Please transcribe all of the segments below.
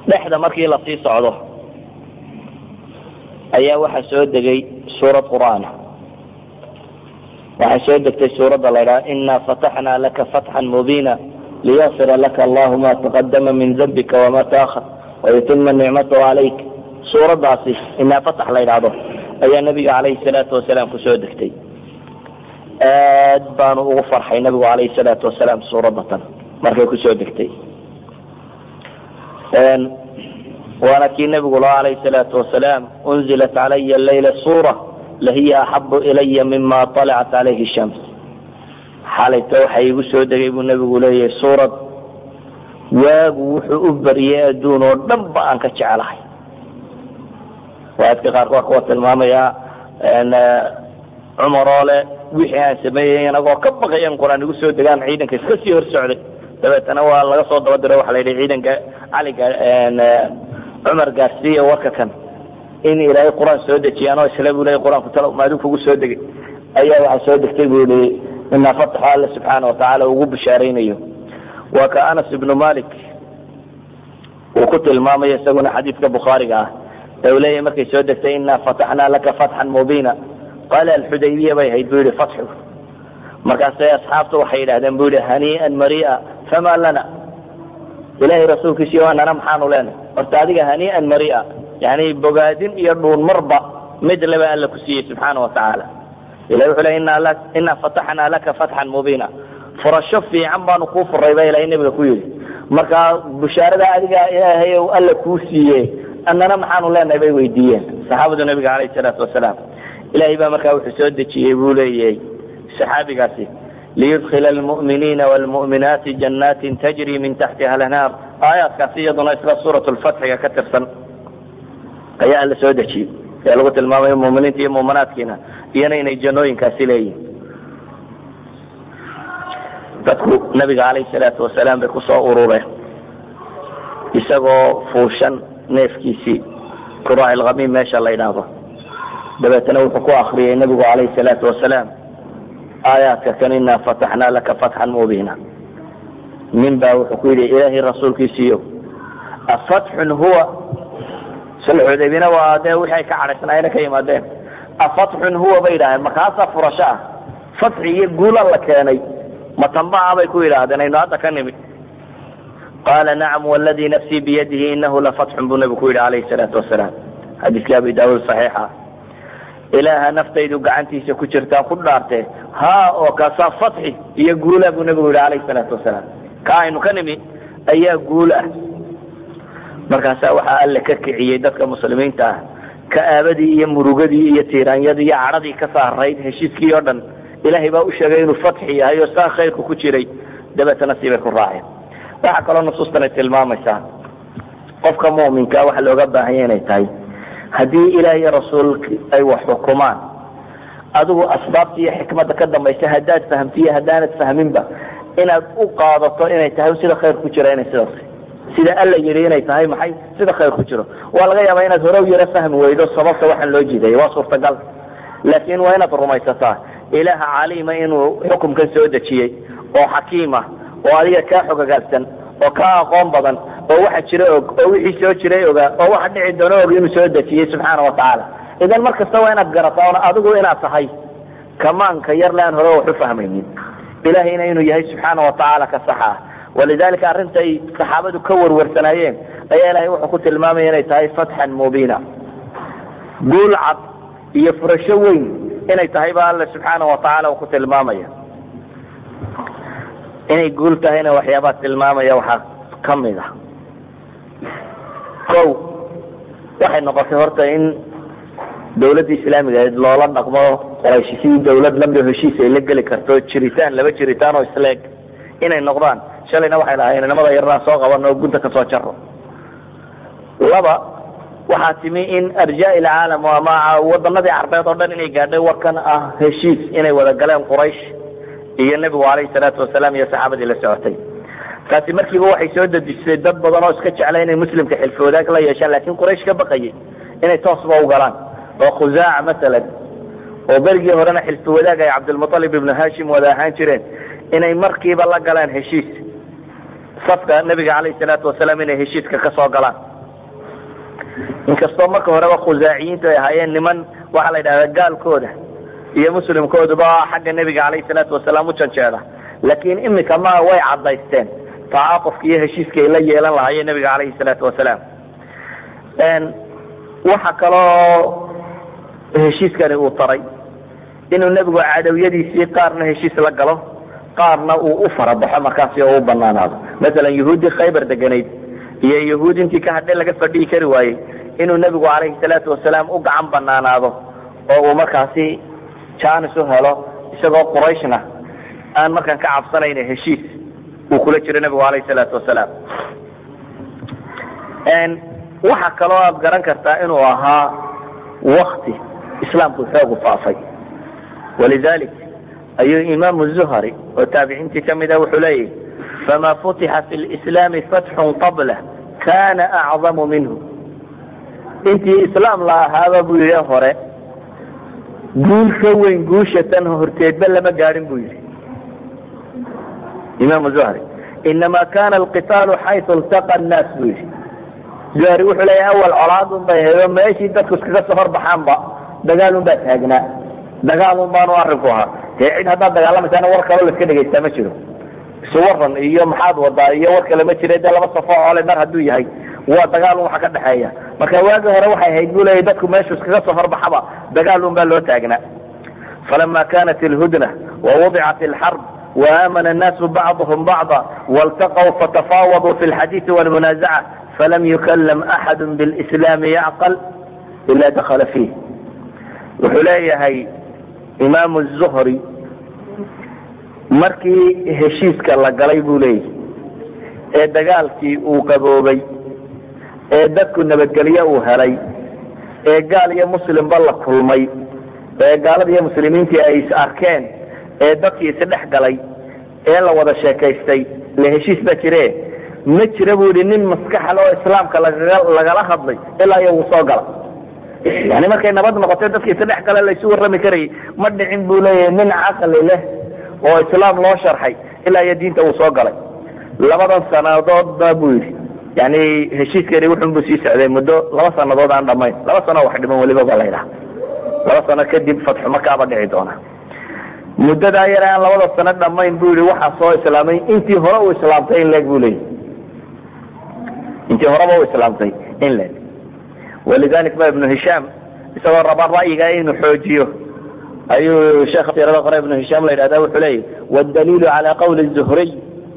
dhexda markii lasii socdo ayaa waxaa soo degay suurad qur'aana waxaa soo degtay suuradda la ydhaha inaa fataxnaa laka fatxan mubiina liyafira laka allahu ma taqadama min dambika wama taahar wayutima nicmatahu calayk suuraddaasi inaa fatax la ydhaahdo ayaa nabiga calayhi salaatu wasalaam kusoo degtay aad baanu ugu farxay nabigu calayhi salaatu wasalaam suuradda tan markay kusoo degtay waana kii nabigu laha calayhi salaatu wasalaam unzilat calaya layla suura lahiya axabu ilaya mima alacat calayhi shams xalayta waxa igu soo degay buu nabigu leeyahay suurad waagu wuxuu u bariyay adduun oo dhan ba aan ka jecelahay waaadka qaarkood kuwa tilmaamayaa cumar oo le wixii aan sameeyey inagoo ka baqay in qur-aan igu soo degaan ciidanka iska sii hor socday dabeetana waa laga soo daba diro waxa la yidhi ciidanka caliga cumar gaarsiiya warka kan in ilaahay qur-aan soo dejiyaan oo isla buu leeyay qur-aanku talo maaduu kugu soo degay ayaa waxaa soo degtay buu yihi inaa fataxo alle subxaana watacaala ugu bishaaraynayo waa ka anas ibnu malik uu ku tilmaamayo isaguna xadiidka bukhaariga ah ee uu leeyahy markay soo degtay inaa fataxnaa laka fatxan mubiina qaala alxudaybiya bay ahayd buu yihi fatxu markaasay asxaabtu waxay yidhahdeen buu yihi hanii'an maria famaa lana ilaahay rasuulkiisiyo anana maxaanu leenahay horta adiga hanii'an maria yani bogaadin iyo dhuun marba mid laba alla ku siiyey subxaana watacaala ilahi wuxuu le inaa fataxnaa laka fatxan mubiina furasho fiican baanu kuu furay baa ilahay nabiga ku yidhi markaa bushaarada adiga ilaahay ou alla kuu siiye annana maxaanu leenahay bay weydiiyeen saxaabadu nabiga calayhi salaatu wasalaam ilahay baa markaa wuxuu soo dejiyey buu leeyahay saxaabigaasi liyudkila almu'miniina waalmu'minaati janaatin tajri min taxtiha alanhaar aayaadkaasi iyaduna isla suurat lfatxiga ka tirsan ayaa alla soo dejiyey ee lagu tilmaamayo muminiinta iyo muminaadkiina iyana inay jannooyinkaasi leeyihin dadku nabiga calayhi salaatu wasalaam bay kusoo urureen isagoo fuushan neefkiisii kuraaci lkhamiim meesha la ydhaahdo dabeetana wuxuu ku akriyay nabigu calayhi salaatu wasalaam aayaadka kan inaa fataxnaa laka fatxan mubiina nin baa wuxuu ku yidhi ilaahay rasuulkiisiiyo afatxun huwa sulxudaybina waa dee wixii ay ka cadhaysnaayena ka yimaadeen afatxun huwa bay yidhahdeen markaasaa furasho ah fatxi iyo guula la keenay matanbaha bay ku yidhaahdeen aynu hadda ka nimid qaala nacam wladii nafsii biyadihi inahu lafatxun buu nabigu ku yidhi calayhi salaatu wasalaam xadiiskii abi daawuud saxiixa ilaaha naftaydu gacantiisa ku jirtaan ku dhaartee haa oo kaasaa fatxi iyo guula buu nabigu yidhi calayhi salaatu wasalaam ka aynu ka nimi ayaa guul ah markaasaa waxaa alle ka kiciyey dadka muslimiinta ah ka'aabadii iyo murugadii iyo tiiraanyadii iyo cadhadii ka saarayd heshiiskii oo dhan ilaahay baa u sheegay inuu fatxi yahay oo saa khayrku ku jiray dabeetana siibay ku raaceen waxaa kaloo nusuustan ay tilmaamaysaa qofka mu'minkaa waxa looga baahanya inay tahay haddii ilaah iyo rasuulki ay wax xukumaan adigu asbaabta iyo xikmadda ka dambaysa haddaad fahamtiyo haddaanad fahminba inaad u qaadato inay tahay sida khayr ku jira inay sidaas sida alla yidhi inay tahay maxay sida khayr ku jiro waa laga yaabaa inaad hore u yaro fahmi weydo sababta waxaan loo jiidaya waa suurtagal laakiin waa inaad rumaysataa ilaaha caliima inuu xukumkan soo dejiyey oo xakiima oo adiga kaa xogagaagsan oo kaa aqoon badan oo waxa jira og oo wixii soo jiray ogaa oo waxa dhici doono og inuu soo dejiyey subxaana watacaala idan mar kasta waa inaad garataa oona adigu inaad tahay kamaanka yarle aan hore wax u fahmaynin ilahayna inuu yahay subxaana watacaala ka sax ah walidalika arrinta ay saxaabadu ka warwarsanaayeen ayaa ilahay wuxuu ku tilmaamaya inay tahay fatxan mubiina guul cad iyo furasho weyn inay tahay ba alle subxaana watacaala uu ku tilmaamaya inay guul tahayna waxyaabaa tilmaamaya waxaa ka mid ah kow waxay noqotay horta in dawladda islaamiga ahayd loola dhaqmo qoraysh sidii dawlad lamid heshiis ay la geli karto jiritaan laba jiritaan oo isleeg inay noqdaan shalayna waxay lahayn inamada yarnaa soo qabano oo gunta ka soo jaro laba waxaa timi in arjaa ilcaalam ama wadanadii carbeed oo dhan inay gaadhay warkan ah heshiis inay wada galeen quraysh iyo nebigu calayhi salaatu wasalaam iyo saxaabadii la socotay taasi markiiba waxay soo dedisay dad badan oo iska jeclay inay muslimka xilfi wadaag la yeeshaan laakiin quraysh ka baqayay inay toosba u galaan oo khusaaca masalan oo berigii horena xilfi wadaag ay cabdilmualib ibnu hashim wada ahaan jireen inay markiiba la galaan heshiis safka nebiga calayhi salaatu wasalaam inay heshiiska ka soo galaan inkastoo marka horeba khusaaciyiintu ay ahaayeen niman waxaa la yidhahdaa gaalkooda iyo muslimkooduba xagga nebiga calayhi salaatu wasalaam u janjeeda laakiin imika ma way caddaysteen tacaaqufka iyo heshiiska ay la yeelan lahaayeen nebiga calayhi salaatu wasalaam waxa kaloo heshiiskani uu taray inuu nebigu cadowyadiisii qaarna heshiis la galo qaarna uu u farabaxo markaasi oo u banaanaado masalan yahuuddii khaybar deganayd iyo yahuud intii ka hadhe laga fadhihi kari waayey inuu nebigu calayhi salaatu wasalaam u gacan banaanaado oo uu markaasi janis u helo isagoo qurayshna aan markaan ka cabsanayn heshiis uu kula jiro nebigu calayhi salaatu wasalaam waxa kaloo aad garan kartaa inuu ahaa wakti islaamku xoogu faafay walidalik ayuu imaamu zuhri oo taabiciintii ka mida wuxuu leeyahy fama futixa fi lislaami fatxun qabla kana acdamu minhu intii islaam la ahaaba buu yidhi hore guul ka weyn guusha tan horteedba lama gaadhin buu yidhi imaamu zuhri inama kana alqitaalu xaytu iltaqa annaas buu yidhi zuhri wuxuu leeyahy awal colaadun bay hedo meeshii dadku iskaga soo horbaxaanba dagaalun baa taagnaa dagaalun baanu arrinku ahaa dee cid haddaad dagaalamaysaana war kaloo la iska dhegaystaa ma jiro isu waran iyo maxaad wadaa iyo war kale ma jira dee laba safo cole mar hadduu yahay waa dagaalun waxa ka dhexeeya marka waagii hore waxay ahayd buu leeyahy dadku meeshu iskaga soo horbaxaba dagaalun baa loo taagnaa falama kanat ilhudna wawudicat alxarb waamana annaasu bacduhum bacda waltaqw fatafaawaduu fi lxadiidi walmunaazaca falam yukallam axadu bilslaami yacqal ila dakala fiih wuxuu leeyahay imaamu zuhri markii heshiiska la galay buu leeyahy ee dagaalkii uu qaboobay ee dadku nabadgelyo uu helay ee gaal iyo muslimba la kulmay ee gaalada iyo muslimiintii ay is arkeen ee dadkii isdhex galay ee la wada sheekaystay le heshiis baa jire ma jira buu yihi nin maskaxal oo islaamka lagala hadlay ilaa iyo wuu soo gala yani markay nabad noqotay dadkii isdhex gale laysu warrami karayay ma dhicin buu leeyahay nin caqli leh oo islaam loo sharxay ilaa iyo diinta uu soo galay labadan sanadoodba buu yidhi yani heshiiskani wuxunbuu sii socday muddo laba sanadood aan dhamayn laba sano wax dhiman weliba baa la ydhaha laba sano kadib fatxu makaaba dhici doona muddadaa yare aan labada sano dhamayn buu yihi waxaa soo islaamay intii hore uu islaamtay in leeg buu leeyahy intii horeba u islaamtay in leeg walidalik ba ibnu hishaam isagoo raba ra'yiga inuu xoojiyo ayuu sheekha siirada qore ibnu hishaam la yidhahda wuxuu leeyahy wاdaliilu calى qawli الzuhriy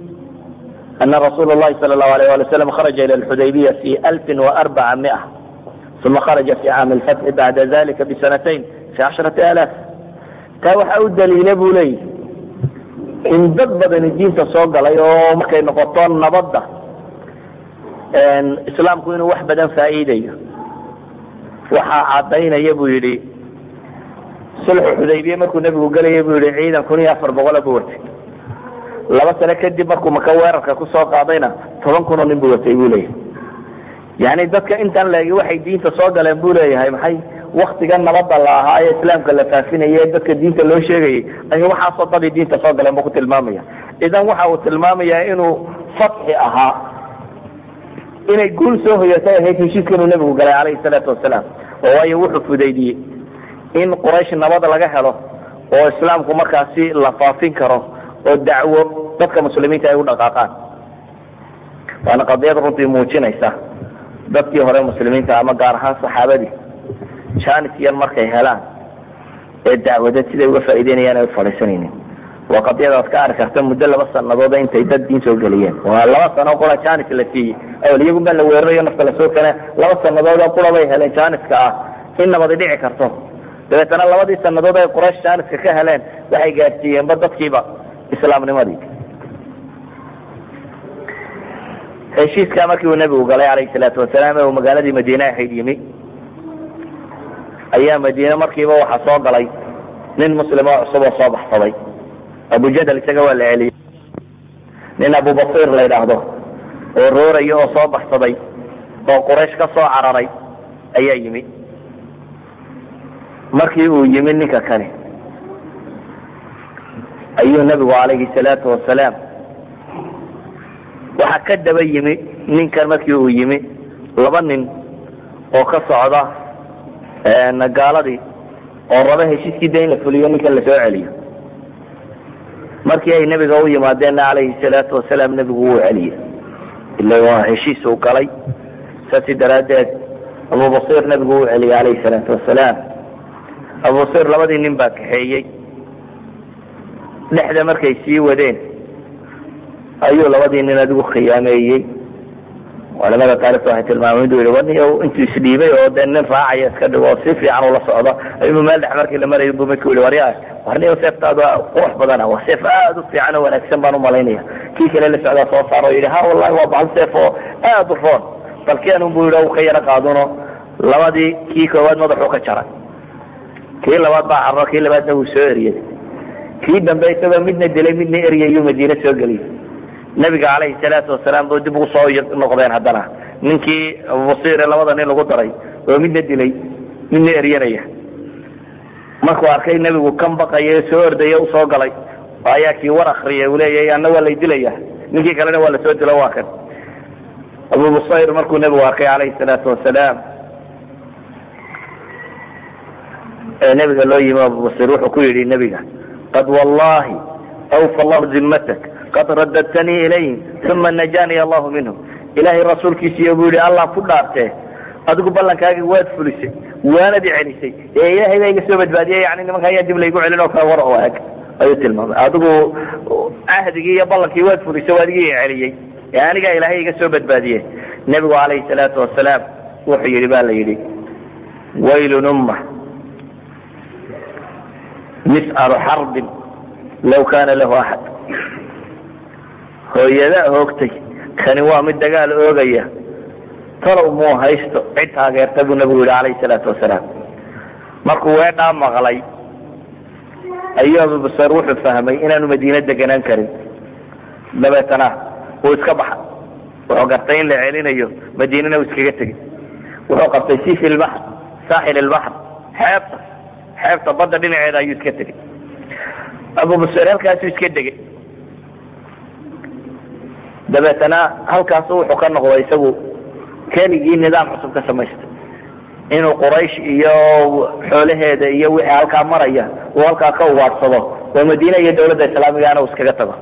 ana rasuula اllahi salى الlahu alيyه ali slam kharaja ilى اlxudaybiya fi alfi وarbaca miئة uma kharaja fi caami اlfatxi bacda dalika bisanatayn fi casharati alaaf taa waxaa u daliila buu leeyahy in dad badani diinta soo galay oo markay noqoto nabadda islaamku inuu wax badan faa'iidayo waxaa caddaynaya buu yidhi sulxu xudaybiye markuu nebigu gelaya buu yihi ciidan kun iyo afar boqola buu watay laba sano kadib markuu maka weerarka kusoo qaadayna toban kunoo nin buu watay buu leeyahay yani dadka intaan leegi waxay diinta soo galeen buu leeyahay maxay waktiga nabadda la ahaa ee islaamka la faafinaya ee dadka diinta loo sheegayay ay waxaasoo dadii diinta soo galeen buu ku tilmaamaya idan waxa uu tilmaamayaa inuu fatxi ahaa inay guul soo hoyatay ahayd heshiiska inuu nebigu galay calayhi salaatu wasalaam oo waayo wuxuu fudaydiyey in quraysh nabad laga helo oo islaamku markaasi la faafin karo oo dacwo dadka muslimiinta ay u dhaqaaqaan waana qadiyad runtii muujinaysa dadkii hore muslimiinta ama gaar ahaan saxaabadii janis yan markay helaan ee dacwadeed siday uga faa'ideynayaan ay u fadhiisanaynin waa qadiyadaad ka arki karta muddo laba sanadooda intay dad diin soo geliyeen waa laba sano qura janis la siiyey awal iyagun baa la weerarayo nafta lasoo kene laba sanadooda qura bay heleen janiska ah in nabadi dhici karto dabeetana labadii sanadood ay quraysh janiska ka heleen waxay gaadsiiyeenba dadkiiba islaamnimadii heshiiskaa markii uu nebigu galay calayhi salaatu wasalaam ee uu magaaladii madiine ahayd yimi ayaa madiine markiiba waxaa soo galay nin muslim oo cusub oo soo baxsaday abujadal isaga waa la celiyey nin abubasiir la yidhaahdo oo rooraya oo soo baxsaday oo quraysh ka soo cararay ayaa yimi markii uu yimi ninka kani ayuu nebigu calayhi salaatu wasalaam waxaa ka daba yimi ninkan markii uu yimi laba nin oo ka socda gaaladii oo raba heshiiskii da in la fuliyo ninkan la soo celiyo markii ay nebiga u yimaadeenna calayhi salaatu wasalaam nebigu wuu celiyey ila waa heshiis uu galay saasi daraaddeed abubasiir nebigu wuu celiyey calayhi salaatu wasalaam abubasiir labadii nin baa kaxeeyey dhexda markay sii wadeen ayuu labadii nin adigu khiyaameeyey culamada taarikhta waxay tilmaameen inuu yihi wani intuu isdhiibay oo dee nin raacaya iska dhigo oo si fiican ula socda ayuu meel dhex markii la marayo buu midku yihi waryaa warniyo seeftaadu qurux badana waa seef aad u fiican oo wanaagsan baan umalaynaya kii kale la socdaa soo saaro o yidhi ha wallahi waa bahal seef oo aad u roon balkeenun buu yidhi u ka yaro qaaduno labadii kii koowaad madaxuu ka jaray kii labaad baa carro kii labaadna wuu soo eriyey kii dambe isagoo midna dilay midna eryayuu madiine soo geliyey nabiga calayhi salaatu wasalaam buu dib ugu soo noqdeen haddana ninkii abubasiire labada nin lagu daray oo midna dilay midna eryanaya markuu arkay nebigu kan baqaya ee soo ordaya usoo galay ayaa kii war akriyay uu leeyahay anna waa lay dilaya ninkii kalena waa lasoo dilo waa kan abubusayr markuu nebigu arkay calayhi salaatu wasalaam ee nebiga loo yimi abubasir wuxuu ku yidhi nebiga qad wallahi awfa allahu zimmatak qad radadtanii ilayhim uma najaanii allahu minhum ilaahay rasuulkiisiiyo buu yidhi allah ku dhaartee adigu ballankaagii waad fulisay waanad i celisay ee ilaahay baa iga soo badbaadiyey yani nimanka ayaa dib laygu celin oo kale war oo eg ayuu tilmaamay adigu cahdigii iyo ballankii waad fulisay waa adigii i celiyey ee anigaa ilaahay iga soo badbaadiyey nebigu calayhi salaatu wasalaam wuxuu yidhi ba la yidhi waylun umma mis'alu xarbin law kaana lahu axad hooyadaa hoogtay kani waa mid dagaal oogaya talow muu haysto cid taageerta buu nabigu yidhi calayhi salaatu wasalaam markuu weedhaa maqlay ayuu abubasar wuxuu fahmay inaanu madiine deganaan karin dabeetana wuu iska baxa wuxuu gartay in la celinayo madiinana uu iskaga tegey wuxuu qabtay sifi ilbaxr saaxil ilbaxr xeebta xeebta badda dhinaceeda ayuu iska tegey abubasar halkaasuu iska degey dabeetana halkaasu wuxuu ka noqday isagu keligii nidaam cusub ka samaystay inuu quraysh iyo xoolaheeda iyo wixii halkaa maraya uu halkaa ka ugaadhsado oo madiina iyo dawladda islaamigaana uu iskaga tago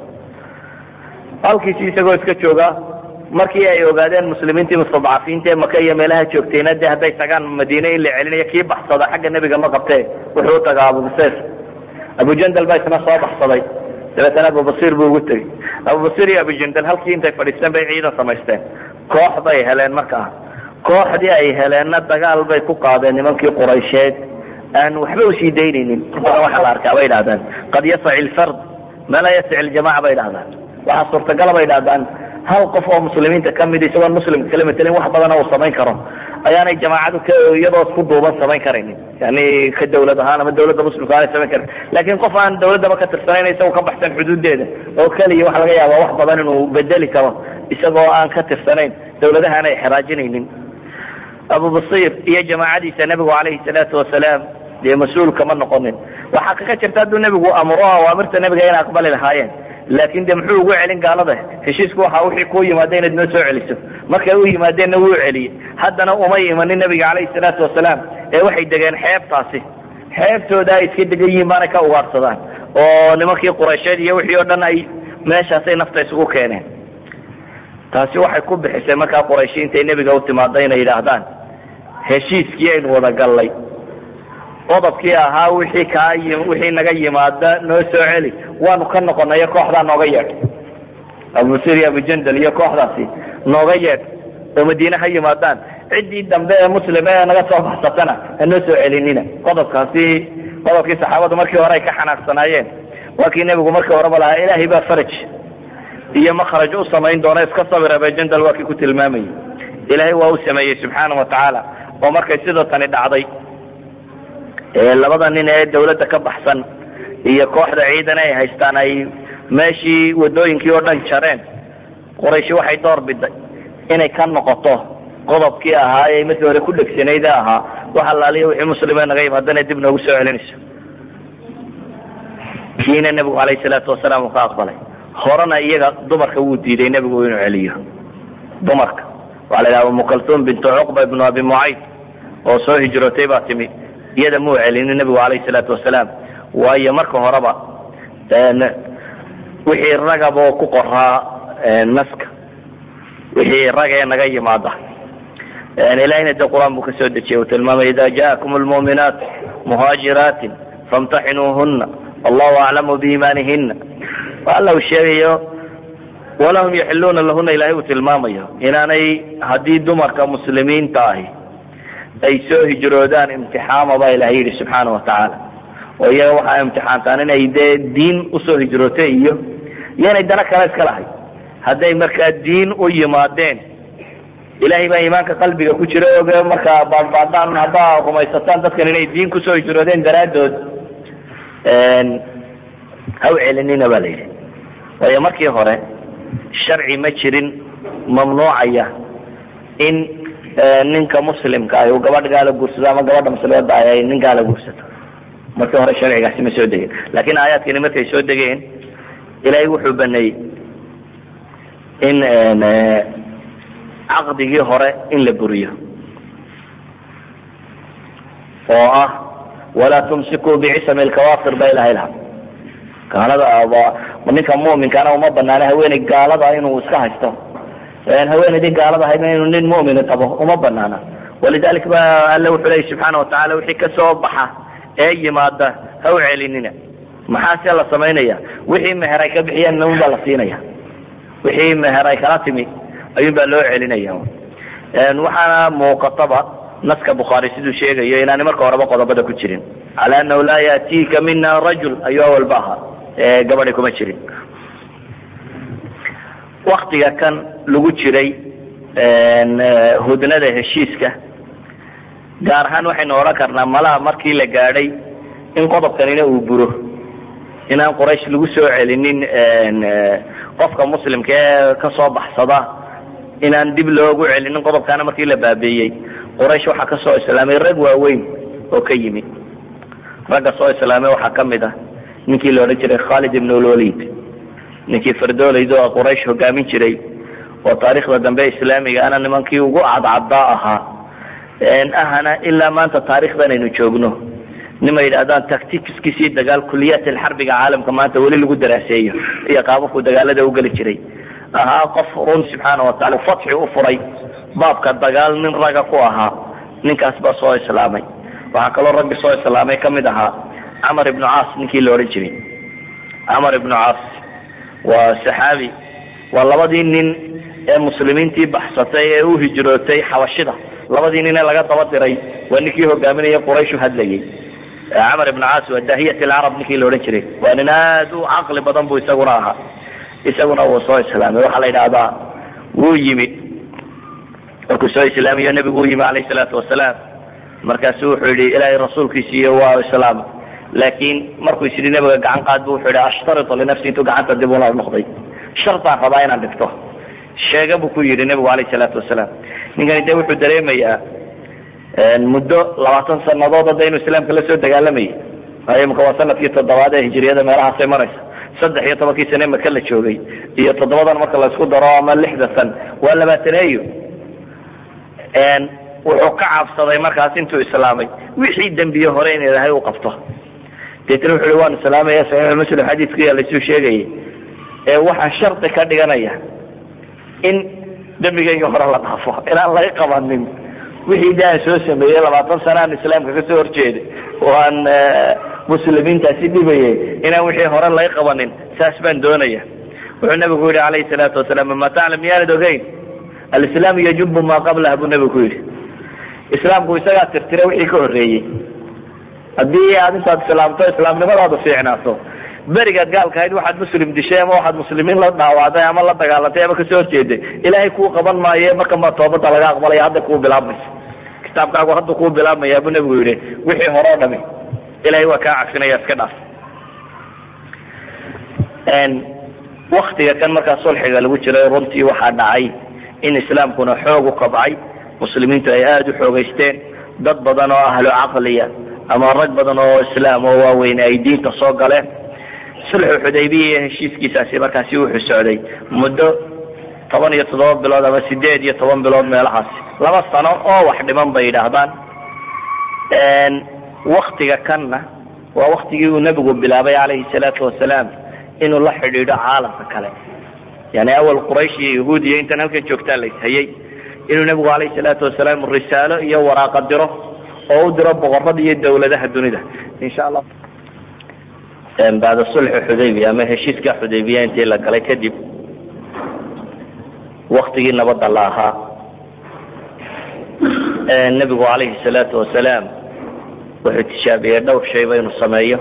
halkiisi isagoo iska jooga markii ay ogaadeen muslimiintii mustadcafiinta ee maka iyo meelaha joogtayna dee hadday tagaan madiine in la celinayo kii baxsada xagga nebiga ma qabtee wuxuu u tagaa abubasir abujandal baa isna soo baxsaday dabeetana abubasir buu ugu tegey abubasir iyo abujandal halkii intay fadhiisteen bay ciidan samaysteen koox bay heleen markaa kooxdii ay heleenna dagaal bay ku qaadeen nimankii quraysheed aan waxba usii daynaynin badan waxaa la arkaa bay idhahdaan qad yasaci lfard ma laa yasaci ljamaca bay idhahdaan waxaa suurtagala bay idhahdaan hal qof oo muslimiinta ka mid isagoon muslimka kala matelin wax badana uu samayn karo ayaanay jamaacadu k iyadoo isku duuban samayn karaynin yani ka dawlad ahaan ama dawladda muslimka aanay samayn karin laakiin qof aan dawladdaba ka tirsanayn isagoo ka baxsan xuduuddeeda oo keliya waxa laga yaaba wax badan inuu bedeli karo isagoo aan ka tirsanayn dawladaha aanay xeraajinaynin abubasir iyo jamaacadiisa nebigu calayhi salaatu wasalaam dee mas-uul kama noqonin waxaa kaka jirta hadduu nebigu amro awaamirta nebiga inay aqbali lahaayeen laakin de muxuu ugu celin gaalada heshiisku waxa wixii kuu yimaada inaad noo soo celiso markay u yimaadeenna wuu celiyey haddana umay imanin nebiga calayhi salaatu wasalaam ee waxay degeen xeebtaasi xeebtooda ay iska degan yihiin baanay ka ugaadhsadaan oo nimankii quraysheed iyo wixii oo dhan ay meeshaasay nafta isugu keeneen taasi waxay ku bixisay markaa qurayshi intay nebiga u timaada inay yidhaahdaan heshiiskii aynu wada gallay qodobkii ahaa wixii kaa wixii naga yimaada noo soo celi waanu ka noqonayo kooxdaa nooga yeedh abubasir iyo abujandal iyo kooxdaasi nooga yeedh oo madiine ha yimaadaan ciddii dambe ee muslima ee naga soo baxsatana ha noo soo celinina qodobkaasi qodobkii saxaabadu markii hore ay ka xanaaqsanaayeen waa kii nebigu markii horeba lahaa ilaahay baa faraj iyo makraj u samayn doona iska sabir abujandal waa kii ku tilmaamayay ilaahay waa u sameeyey subxaana wa tacaala oo markay sidoo tani dhacday labada nin ee dawladda ka baxsan iyo kooxda ciidan ay haystaan ay meeshii wadooyinkii oo dhan jareen qorayshi waxay door biday inay ka noqoto qodobkii ahaa ee markii hore ku dhegsanayda ahaa wax allaaliya wixii muslime naga yimaadana dib noogu soo celinayso kiina nebigu calayhi salaatu wasalaam uu ka aqbalay horena iyaga dumarka wuu diiday nebigu inuu celiyo dumarka waxaa la yidhaha umu kaltuum bintu cuqba ibnu abi mucayd oo soo hijrootay baa timi iyada muu celinin nebigu calayhi salaatu wasalaam waayo marka horeba wixii ragaboo ku qoraa naska wixii rag ee naga yimaada ilahina de qur-aan buu ka soo dejiyay uu tilmaamay ida jaakum lmuuminaat muhaajiraatin famtaxinuuhuna allahu aclamu biimaanihina alla uu sheegayo walahum yaxiluuna lahuna ilahay uu tilmaamayo inaanay haddii dumarka muslimiinta ahi ay soo hijroodaan imtixaama baa ilahay yidhi subxaana wa tacaala oo iyaga waxaa imtixaantaan inay dee diin usoo hijrootay iyo iyoinay dana kale iska lahay hadday markaa diin u yimaadeen ilahay baa iimaanka qalbiga ku jira oge markaa baadbaadaan haddaa rumaysataan dadkan inay diin kusoo hijroodeen daraaddood ha u celinina baa la yidhi waayo markii hore sharci ma jirin mamnuucaya in ninka muslimka ah uu gabadh gaala guursado ama gabadha muslimadda ah ay nin gaala guursato markii hore sharcigaasi ma soo degeen laakiin aayaadkani markay soo degeen ilaahay wuxuu baneeyey in caqdigii hore in la buriyo oo ah walaa tumsikuu bicisami lkawaafir ba ilahay laha gaalada ninka muminkaana uma banaana haweeney gaalada inuu iska haysto haweenaydii gaalada ahayd inuu nin mumini qabo uma banaana walidalik ba alle wuxuu leeyay subxaana watacala wixii kasoo baxa ee yimaada ha u celinina maxaase la samaynaya wixii meher ay ka bixiyeen un baa la siinaya wixii meher ay kala timi ayuun baa loo celinaya waxaana muuqataba naska bukhaari siduu sheegayo inaani marka horeba qodobada ku jirin cala anahu laa yaatiika mina rajul ayuu awalba ahaa gabadhi kuma jirin waktiga kan lagu jiray hudnada heshiiska gaar ahaan waxaynu odhan karnaa malaha markii la gaadhay in qodobkanina uu buro inaan quraysh lagu soo celinin qofka muslimka ee kasoo baxsada inaan dib loogu celinin qodobkaana markii la baabeeyey quraysh waxaa kasoo islaamay rag waaweyn oo ka yimid ragga soo islaamay waxaa ka mid ah ninkii la odhan jiray khalid ibn lwalid ninkii fardoolaydo oo quraysh hogaamin jiray oo taariikhda dambe islaamiga ana nimankii ugu cadcaddaa ahaa ahana ilaa maanta taarikhdan aynu joogno nima yidhahdaan tacticskiisii dagaal kuliyaat alxarbiga caalamka maanta weli lagu daraaseeyo iyo qaababku dagaalada ugeli jiray ahaa qof run subxaana watacala fatxi u furay baabka dagaal nin raga ku ahaa ninkaas baa soo islaamay waxaa kaloo raggi soo islaamay ka mid ahaa camar ibnu caas ninkii la odhan jiray camar ibnu caas waa saxaabi waa labadii nin ee muslimiintii baxsatay ee u hijrootay xabashida labadii nin ee laga daba diray waa ninkii hogaaminaya qurayshu hadlayay camar ibnu caas waa daahiyat alcarab ninkii la odhan jiray waa nin aad u caqli badan buu isaguna ahaa isaguna wuu soo islaamay waxaa la yidhaahdaa wuu yimid markuu soo islaamiyo nebigu u yimi calayh salaatu wasalaam markaasu wuxuu yidhi ilaahay rasuulkiisiiyo waa islaam laakiin markuu is yidhi nebiga gacan qaad bu wuxuu yidhi ashtaritu linafsi intuu gacanta dib ula noqday shartaan rabaa inaan dhigto sheega buu ku yidhi nebigu calayh salaatu wasalaam ninkani dee wuxuu dareemayaa muddo labaatan sanadood hadda inuu islaamka la soo dagaalamayay waayo imika waa sanadkii toddobaad ee hijriyada meelahaasay maraysa saddex iyo tobankii sane maka la joogay iyo toddobadan marka laysku daro ama lixda san waa labaataneeyo wuxuu ka cabsaday markaas intuu islaamay wixii dembiye hore in ilaahay u qabto deetna wuxu uhi waan islaamaya saxiixu muslim xadiidku yaa laysuu sheegayay ee waxaan shardi ka dhiganaya in dembigayga hore la dhaafo inaan laga qabanin wixii de aan soo sameeyey labaatan sana aan islaamka kasoo horjeeday oo aan muslimiintaasi dhibayay inaan wixii hore laga qabanin saas baan doonaya wuxuu nabigu yihi calayhi salaatu wasalaam ma taclam miyaanad ogeyn alislaamu yajubu maa qablaha buu nabigu ku yidhi islaamku isagaa tirtira wixii ka horreeyey haddii aad intaad islaamto islaamnimadaadu fiicnaato berigaad gaalka ahayd waxaad muslim dishay ama waxaad muslimiin la dhaawacday ama la dagaalantay ama kasoo horjeeday ilaahay kuu qaban maaye marka ma toobada laga aqbalaya hadda kuu bilaabmaysa kitaabkaagu hadda kuu bilaabmaya buu nabigu yidhi wixii hore o dhami ilahay waa kaa cagsinaya iska dhaaf waktiga kan markaa sulxiga lagu jiray runtii waxaa dhacay in islaamkuna xoog u kabcay muslimiintu ay aada u xoogaysteen dad badan oo ahlu caqliya ama rag badan oo islaam oo waaweyn ay diinta soo galeen sulxu xudaybiya iyo heshiiskiisaasi markaasi wuxuu socday muddo toban iyo toddoba bilood ama sideed iyo toban bilood meelahaasi laba sano oo wax dhiman bay yidhaahdaan waktiga kanna waa waktigii uu nebigu bilaabay calayhi salaatu wasalaam inuu la xidhiidho caalamka kale yani awal quraysh iyo yahuud iyo intan halkan joogtaa la ishayey inuu nebigu calayhi salaatu wasalaam risaalo iyo waraaqa diro oo u diro boqorada iyo dawladaha dunida insha allah bacda sulxu xudaybiya ama heshiiska xudaybiya intii la galay kadib waktigii nabadda la ahaa nebigu calayhi salaatu wasalaam wuxuu tishaabiyey dhowr shayba inuu sameeyo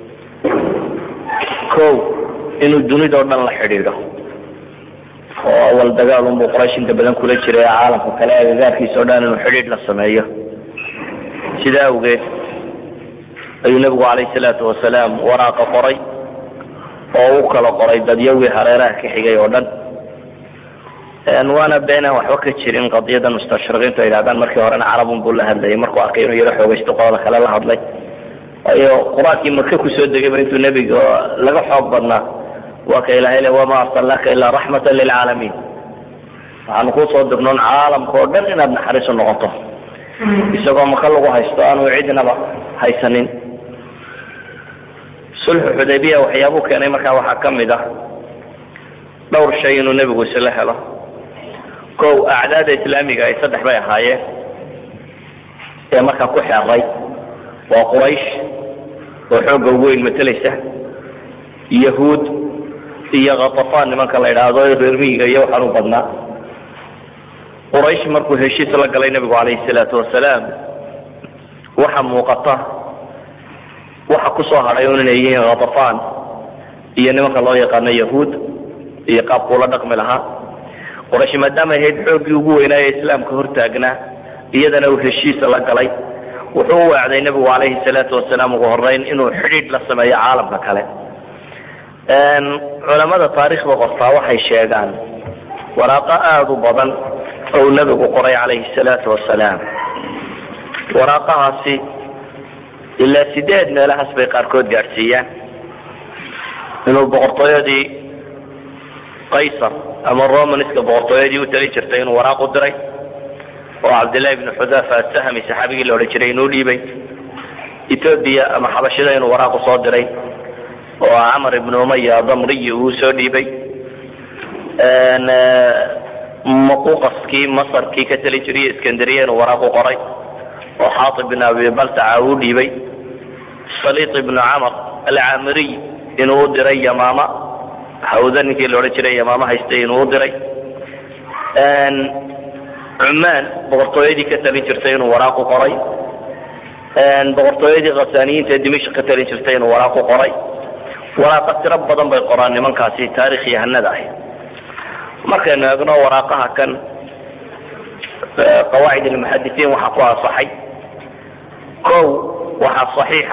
ko inuu dunidao dhan la xidhiidho oo awal dagaal unbuu quraysh inta badan kula jiray caalamka kale agagaarkiisa o dhan inuu xidhiidh la sameeyo sidaa awgeed ayuu nebigu calayhi salaatu wasalaam waraaqa qoray oo u kala qoray dadyawii hareeraha ka xigay oo dhan waana beenaan waxba ka jirin qadiyadan mustashriqiintu ay yidhahdaan markii horena carabun buu la hadlayay markuu arkay inuu yaro xoogaysto qolada kale la hadlay waayo qur-aankii maka kusoo degayba intuu nebiga laga xoog badnaa waa ka ilahay le wamaa arsalnaaka ilaa raxmatan lilcaalamiin waxaanu kusoo dirnoon caalamka oo dhan inaad naxariisu noqoto isagoo maka lagu haysto aanu cidnaba haysanin sulxu xudaybiya waxyaabuu keenay markaa waxaa ka mid ah dhowr shay inuu nebigu isla helo kow acdaada islaamiga ay saddex bay ahaayeen ee markaa ku xeeray waa quraysh oo xoogga ugu weyn matelaysa yahuud iyo khatafaan nimanka la idhaahdo reer miyiga iyo waxaan u badnaa quraysh markuu heshiis la galay nebigu calayhi salaatu wasalaam waxa muuqata waxa ku soo hadhay un inay yihiin khatafaan iyo nimanka loo yaqaano yahuud iyo qaabkuula dhaqmi lahaa quraysh maadaama ahayd xooggii ugu weynaaye islaamka hortaagnaa iyadana uu heshiisa la galay wuxuu u wacday nebigu calayhi salaatu wasalaam ugu horeyn inuu xidhiidh la sameeyo caalamka kale culamada taariikhda qortaa waxay sheegaan waraaqo aada u badan oo uu nebigu qoray calayhi salaatu wasalaam waraaqahaasi ilaa sideed meelahaas bay qaarkood gaadhsiiyaan inuu boqortooyadii qaysar ama romanska boqortooyadii u tali jirtay inuu waraaq u diray oo cabdillahi bnu xudaafa asahmi saxaabigii la odhan jiray inuu dhiibay etoobiya ama xabashida inuu waraaq u soo diray oo camar ibnu umaya damriyi uu soo dhiibay maquqaskii masarkii ka tali jiray iskandariya inuu waraaq u qoray oo xaatib bin abi baltaca uu dhiibay saliid ibnu camar alcaamiriy inuu u diray yamaama hawda ninkii la odhan jiray yamaama haystay inuu u diray cumaan boqortooyadii ka talin jirtay inuu waraaq u qoray boqortooyadii khasaaniyiinta ee dimashq ka talin jirtay inuu waraaq u qoray waraaqa tiro badan bay qoraan nimankaasi taarikh yahanada ah markaynu eegno waraaqaha kan qawaacid almuxadisiin waxaa ku ansaxay kow waxaa saxiixa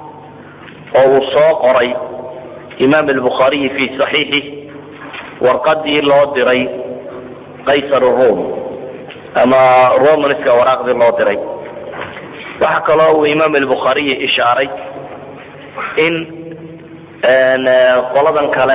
oo uu soo qoray imaam albukhaariyi fi saxiixi warqadii loo diray qaysar rum ama romanska waraaqdii loo diray waxaa kaloo uu imaam albukhaariyi ishaaray in qoladan kale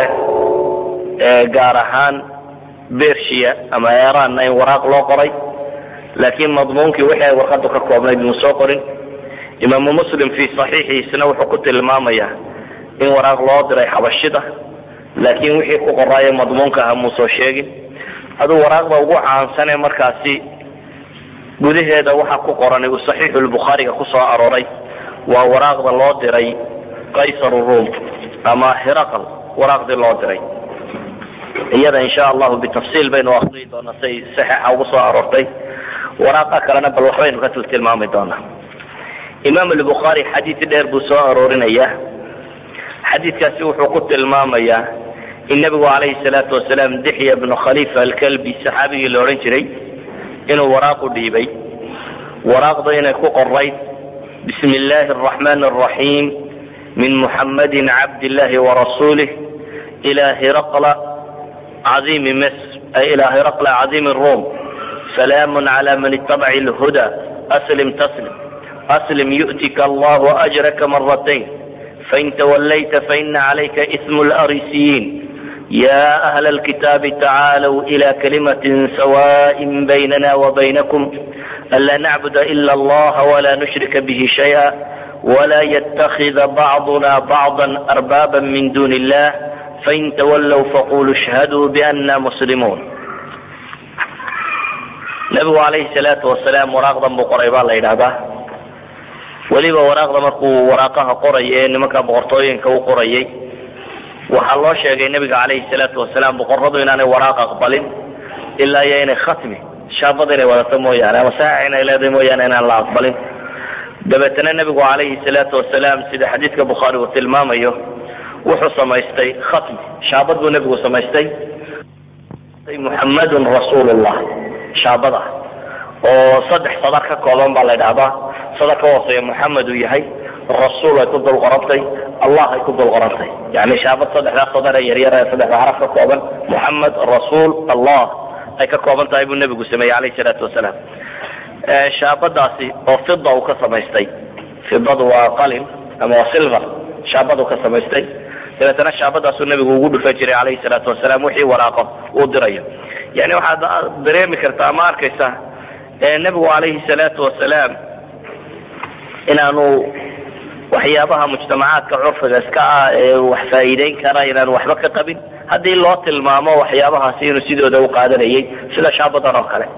gaar ahaan bersia ama eranna in waraaq loo qoray laakiin madmuunkii wixii ay warqadu ka koobnayd muu soo qorin imaamu muslim fi saxiixiisna wuxuu ku tilmaamayaa in waraaq loo diray xabashida laakiin wixii ku qoraayo madmuunka aha muu soo sheegin aduu waraaqda ugu caansan ee markaasi gudaheeda waxa ku qoran uu saxiixu lbukhaariga ku soo arooray waa waraaqda loo diray qaysar rum ama hiraqal waraaqdii loo diray iyada insha allahu bitafsiil baynu akriyi doonaa say saxiixa ugu soo aroortay waraaqa kalena bal waxbaynu ka tiltilmaami doonaa imaam albukhaari xadiid dheer buu soo aroorinayaa xadiidkaasi wuxuu ku tilmaamayaa in nebigu calayhi salaatu wasalaam dixya bnu khalifa alkalbi saxaabigii la odhan jiray inuu waraaqu dhiibay waraaqda inay ku qorayd bismi illaahi araxmaan araxiim min muxammadin cabd illahi warasuulih ilaa hiraqla caiimi misr ay ilaa hiraqla cadiimi rum salaamun cala man itabaci lhuda aslim taslim aslim yu'tika allahu ajraka maratayn fain tawallayta faina calayka ismu larisiyiin ya ahla alkitaabi tacaalow ila kalimatin sawa'in baynana wabaynakum anlaa nacbuda ila allaha walaa nushrika bihi shaya wla ytakida bacduna bacضa arbaaba min duni illah fain tawallow faquluu ishhaduu biana muslimuun nabigu calayhi salaatu wasalaam waraaqdan buu qoray baa la yidhahdaa weliba waraaqda markuu waraaqaha qoraya ee nimanka boqortooyinka u qorayay waxaa loo sheegay nabiga calayhi salaatu wasalaam boqoradu inaanay waraaq aqbalin ilaa iyo inay khatmi shaabada inay wadato mooyaane ama saax inay leedahay mooyaane inaan la aqbalin dabeetana nebigu calayhi salaatu wasalaam sida xadiidka bukhaari uu tilmaamayo wuxuu samaystay khatmi shaabad buu nebigu samaystay muxammadun rasuulullah shaabada oo saddex sadar ka kooban baa la ydhahdaa sadar ka hooseeya muxamed uu yahay rasuul ay ku dul qorantay allah ay ku dul qorantay yani shaabad saddexdaa sadar ee yaryar ee saddexda xaraf ka kooban muxamed rasuul allah ay ka kooban tahay buu nebigu sameeyey calayhi salaatu wasalaam shaabadaasi oo fida uu ka samaystay fidadu waa qalin ama waa silver shaabadu ka samaystay dabeetana shaabadaasuu nebigu ugu dhufan jiray calayhi salaatu wasalaam wixii waraaqo uu dirayo yani waxaad dareemi kartaa ama arkaysaa nebigu calayhi salaatu wasalaam inaanu waxyaabaha mujtamacaadka curfiga iska ah ee wax faa'iideyn kara inaanu waxba ka qabin haddii loo tilmaamo waxyaabahaasi inuu sidooda u qaadanayay sida shaabadan oo kale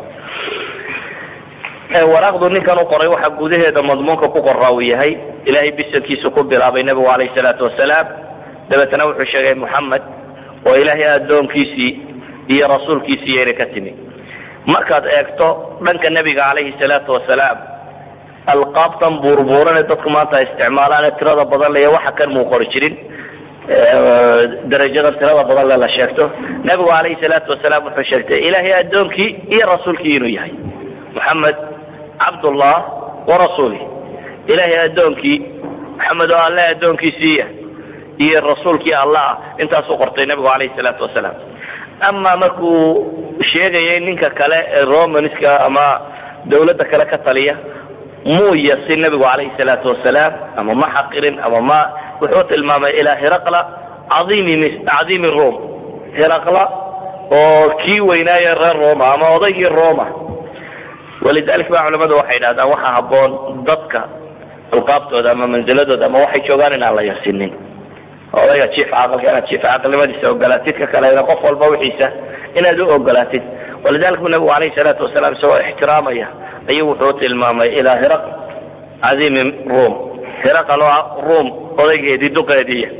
waraaqdu ninkan u qoray waxaa gudaheeda madmuunka ku qoraa uu yahay ilaahay bisankiisu ku bilaabay nebigu calayhi salaatu wasalaam dabeetana wuxuu sheegay muxamed oo ilaahay addoonkiisii iyo rasuulkiisii inay ka timi markaad eegto dhanka nebiga calayhi salaatu wasalaam alqaabtan buurbuurane dadku maanta ay isticmaalaane tirada badan ley waxa kan muu qori jirin darajadan tirada badan le la sheegto nebigu calayhi salaatu wasalaam wuxuu sheegtay ilaahay addoonkii iyo rasuulkii inuu yahay muxamed cabdullah warasuulih ilaahay addoonkii maxamed oo alle addoonkiisiiya iyo rasuulkii allah ah intaasuu qortay nebigu calayhi salaatu wasalaam ama markuu sheegayay ninka kale ee romanska ama dawladda kale ka taliya muu yasi nebigu calayhi salaatu wasalaam ama ma xaqirin ama ma wuxuu tilmaamay ilaa hiraqla caiimi cadiimi rom hiraqla oo kii weynaaye reer roma ama odaygii roma walidalik ba culamadu waxay yidhahdaan waxaa habboon dadka alqaabtooda ama manziladooda ama waxay joogaan inaan la yasinin odayga jiif caqalka inaad jiif caqilnimadiisa ogolaatid ka kalena qof walba wixiisa inaad u ogolaatid walidalik bu nabigu calayhi salaatu wasalaam isagoo ixtiraamaya ayuu wuxuu tilmaamay ilaa hiraq cadiimi rum hiraqal oo rum odaygeedii duqeediiya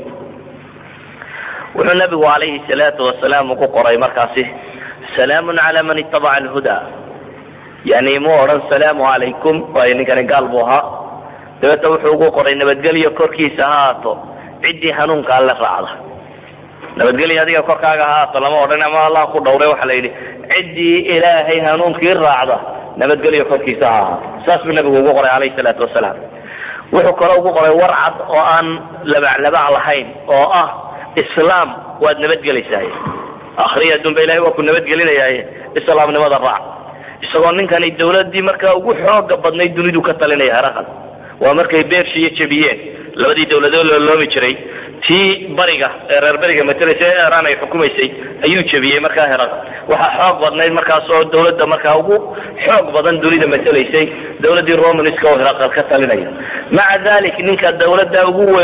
wuxuu nabigu calayhi salaatu wasalaam ugu qoray markaasi salaamun cala man itabaca alhuda yani mu odhan salaamu calaykum waayo ninkani gaal buu ahaa dabeeta wuxuu ugu qoray nabadgelyo korkiisa ha haato ciddii hanuunka alle raacda nabadgelyo adiga korkaaga ha haato lama odhan ama allah ku dhawray waxaa la yidhi ciddii ilaahay hanuunkii raacda nabadgelyo korkiisa ha ahaato saas buu nabigu ugu qoray calayhi salaatu wasalaam wuxuu kaloo ugu qoray war cad oo aan labaclabac lahayn oo ah islaam waad nabadgelaysaaye akhriya adduunba ilahay waa ku nabadgelinayaaye islaamnimada raac isagoo ninkani dawladdii markaa ugu xooga badnayd dunidu ka talinaya heraqal waa markay beershiyo jebiyeen labadii dawladood looloomi jiray tii bariga ee reer beriga matalaysa ee iran ay xukumaysay ayuu jebiyey markaa heraqal waxaa xoog badnayd markaas oo dawladda markaa ugu xoog badan dunida matalaysay dawladdii romanska oo heraqal ka talinaya maca dalik ninka dawladda ugu weyn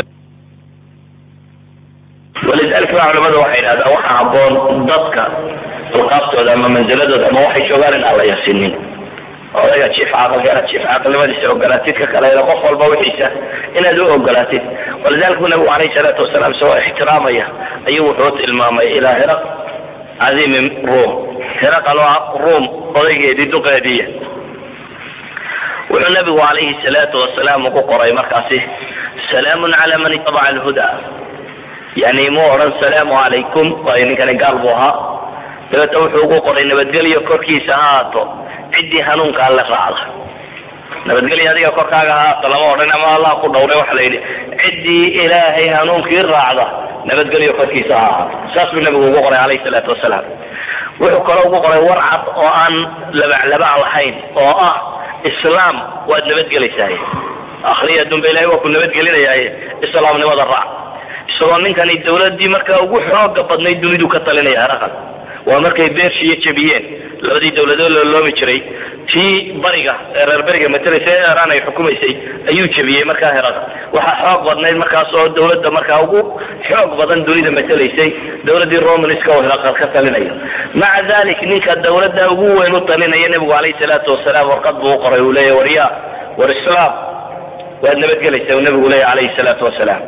walidalik ba culamadu waxay yidhahdaan waxaa habboon dadka alqaabtooda ama manziladooda ama waxay joogaan in aan la yasinin odayga jiif caqalka inaad jiif caqilnimadiisa ogolaatid ka kalena qof walba wixiisa inaad u ogolaatid walidalik bu nabigu calayhi salaatu wasalaam isagoo ixtiraamaya ayuu wuxuu tilmaamay ilaa hiraq cadiimi rum hiraqal oo rum odaygeedii duqeediiya wuxuu nabigu calayhi salaatu wasalaam ugu qoray markaasi salaamun cala man itabaca alhuda yani mu odhan salaamu calaykum waayo ninkani gaal buu ahaa dabeeta wuxuu ugu qoray nabadgelyo korkiisa ha haato ciddii hanuunka alle raacda nabadgelyo adiga korkaaga ha haato lama odhan ama allah ku dhawray waxa la yidhi ciddii ilaahay hanuunkii raacda nabadgelyo korkiisa ha ahaato saas buu nabigu ugu qoray calayhi salaatu wasalaam wuxuu kaloo ugu qoray war cad oo aan labaclabac lahayn oo ah islaam waad nabadgelaysaaye akhriya adduunba ilahay waa ku nabadgelinayaaye islaamnimada raac isagoo ninkani dawladdii markaa ugu xooga badnayd dunidu ka talinaya heraqal waa markay beershiyo jebiyeen labadii dawladood la loomi jiray tii bariga ee reer beriga matalaysa ee iiraan ay xukumaysay ayuu jebiyey markaa herada waxaa xoog badnayd markaas oo dawladda markaa ugu xoog badan dunida matalaysay dawladdii romanska oo hiraqal ka talinaya maca dalik ninka dawladda ugu weyn u talinaya nebigu calayhi salaatu wasalaam warqad buu u qoray uu leeya warya war islaam waad nabadgelaysa uu nebigu leeya calayhi salaatu wasalaam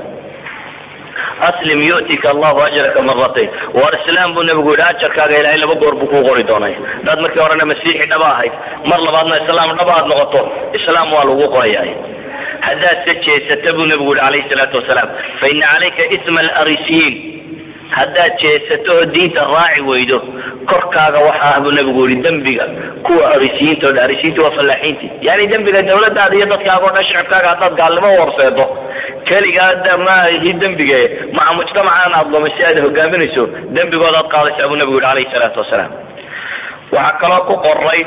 aslim yu'tika allahu ajraka maratayn war islaam buu nebigu yidhi ajarkaaga ilaahay laba goor buu kuu qori doonay haddaad markii horena masiixi dhaba ahayd mar labaadna islaam dhaba aad noqoto islaam waa lagu qorayaay haddaad se jeesata buu nebigu yihi calayhi salaatu wasalaam faina calayka isma alrisiyiin haddaad jeesato oo diinta raaci weydo korkaaga waxa ah buu nebigu yihi dembiga kuwa arisiyiinta o dhan arisiyiinta waa fallaaxiintii yani dembiga dawladdaada iyo dadkaaga o dhan shicibkaaga haddaad gaalnimo warseedo keligaa maahi dembige maca mujtamacaan aad lumaysi aad hogaaminayso dembigoodaad qaadaysaa buu nebigu yihi calayhi salaatu wasalaam waxaa kaloo ku qoray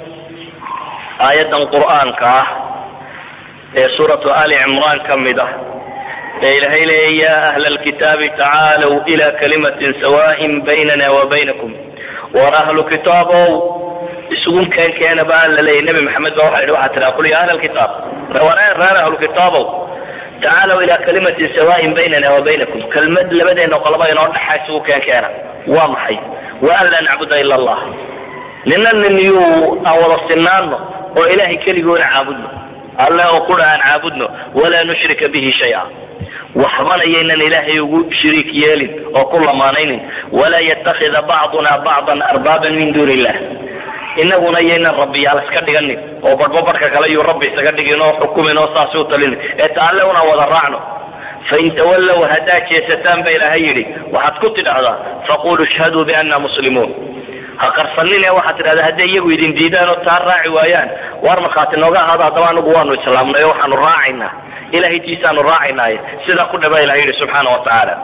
aayaddan qur'aanka ah ee suuratu ali cimraan ka mid ah ee ilaahay leeya ya ahla alkitaabi tacaalow ila kalimatin sawaaءin baynana wa baynakum war ahlu kitaabow isugu keenkeena baa la leeyay nebi maxamed ba waxa yidhi waxaa tiraa qul ya ahla alkitaab reer ahlu kitaabow tacaalow ila kalimatin sawaaءin baynana wa baynakum kelmad labadeena qolaba inoo dhaxa isugu keenkeena waa maxay wa an laa nacbuda ila allah nina nin yuu aan wada sinaano oo ilahay keligoona caabudno alle oo qura aan caabudno walaa nushrika bihi shaya waxbana yaynan ilaahay ugu shiriik yeelin oo ku lamaanaynin walaa yatakida bacduna bacdan arbaaban min duuni illah inaguna yaynan rabbiyaal iska dhiganin oo badhbo badhka kale yuu rabbi isaga dhigin oo xukumin oo saas u talinin ee ta alle unaan wada raacno fain tawallow haddaad jeesataan ba ilaahay yidhi waxaad ku tidhahdaa faquluu ishhaduu bianna muslimuun ha qarsanine waxaad tidhahdaa hadday iyagu idin diidaan oo taa raaci waayaan waar markhaati nooga ahaada haddaba anagu waanu islaamnay oo waxaanu raacaynaa ilahay tiisaanu raacaynaaye sidaa ku dhaba ilahay yidhi subxaana wa tacaala